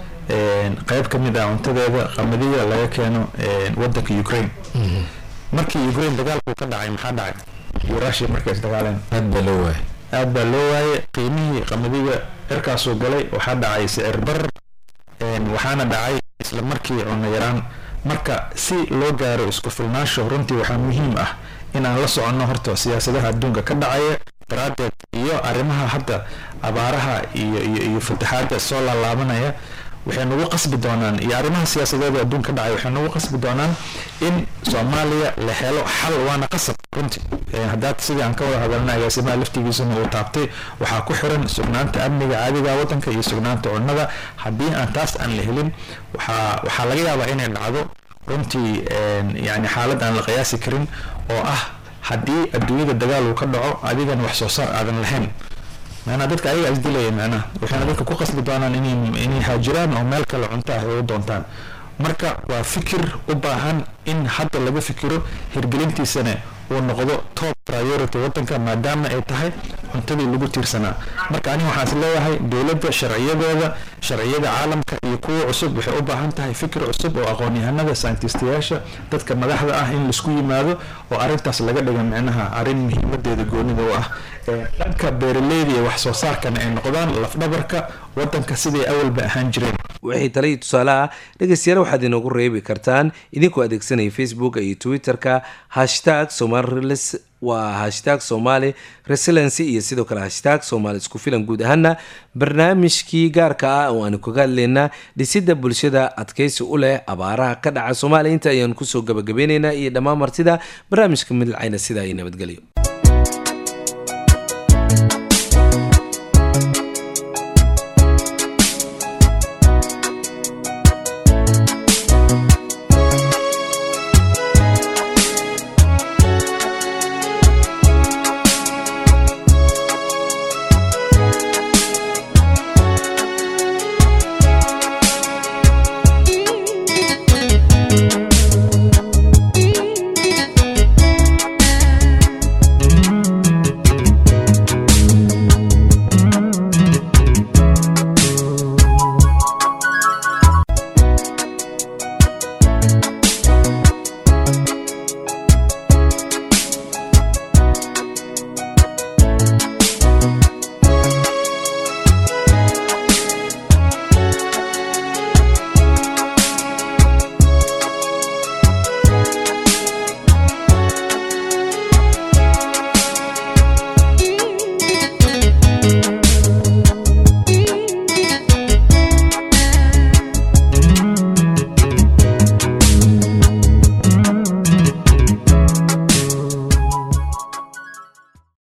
qeyb ka mid ah cuntadeeda qamadiga laga keeno wadanka ukraine markii ukraine dagaalku ka dhacay maxaa dhacay iyo russia markay isdagaaleen aad baa loo waayay aad baa loo waayay qiimihii qamadiga cirkaasuu galay waxaa dhacay sicir barar waxaana dhacay isla markii cunno yaraan marka si loo gaaro isku filnaansho runtii waxaa muhiim ah inaan la soconno horta siyaasadaha adduunka ka dhacaya daraadeed iyo arrimaha hadda abaaraha iyo iyo iyo fataxaada soo laalaabanaya waxay nagu qasbi doonaan iyo arrimaha siyaasadeeda adduunka ka dhacay waxay nagu qasbi doonaan in soomaaliya la helo xal waana qasab runtii haddaad sidii aan ka wada hadalna agaasimaha laftigiisuna uu taabtay waxaa ku xiran sugnaanta amniga caadiga wadanka iyo sugnaanta cunnada haddii aan taas aan la helin waxaa waxaa laga yaabaa inay dhacdo runtii yani xaalad aan la qiyaasi karin oo ah haddii adduunyada dagaal uu ka dhaco adigana wax soo saar aadan lahayn macnaha dadka ayaga isdilaya macnaha waxayna dadka ku qasbi doonaan inay inay haajiraan oo meel kale cunto ah ay u doontaan marka waa fikir u baahan in hadda laga fikiro hirgelintiisana uu noqdo top priority wadanka maadaama ay tahay cuntadii lagu tiirsanaa marka aniga waxaan is leeyahay dowladda sharciyadeeda sharciyada caalamka iyo kuwa cusub waxay u baahan tahay fikir cusub oo aqoon-yahanada sayntistyaasha dadka madaxda ah in laisku yimaado oo arrintaas laga dhiga micnaha arrin muhiimadeeda goonida u ah dhanka beeraleyda iyo wax soo saarkana ay noqdaan lafdhabarka wadanka siday awalba ahaan jireen wixii tale iyo tusaale ah dhegeystayaal waxaad inoogu reebi kartaan idinkoo adeegsanaya facebook iyo twitter-ka hashtag somalirelis waa hashtag somali resilency iyo sidoo kale hashtag somaali isku filan guud ahaana barnaamijkii gaarka ah oo aanu kaga hadlaynaa dhisidda bulshada adkeysi u leh abaaraha ka dhaca soomaaliya inta ayaanu kusoo gabagabeyneynaa iyo dhammaan martida barnaamijka midlacayna sidaa iyo nabadgelyo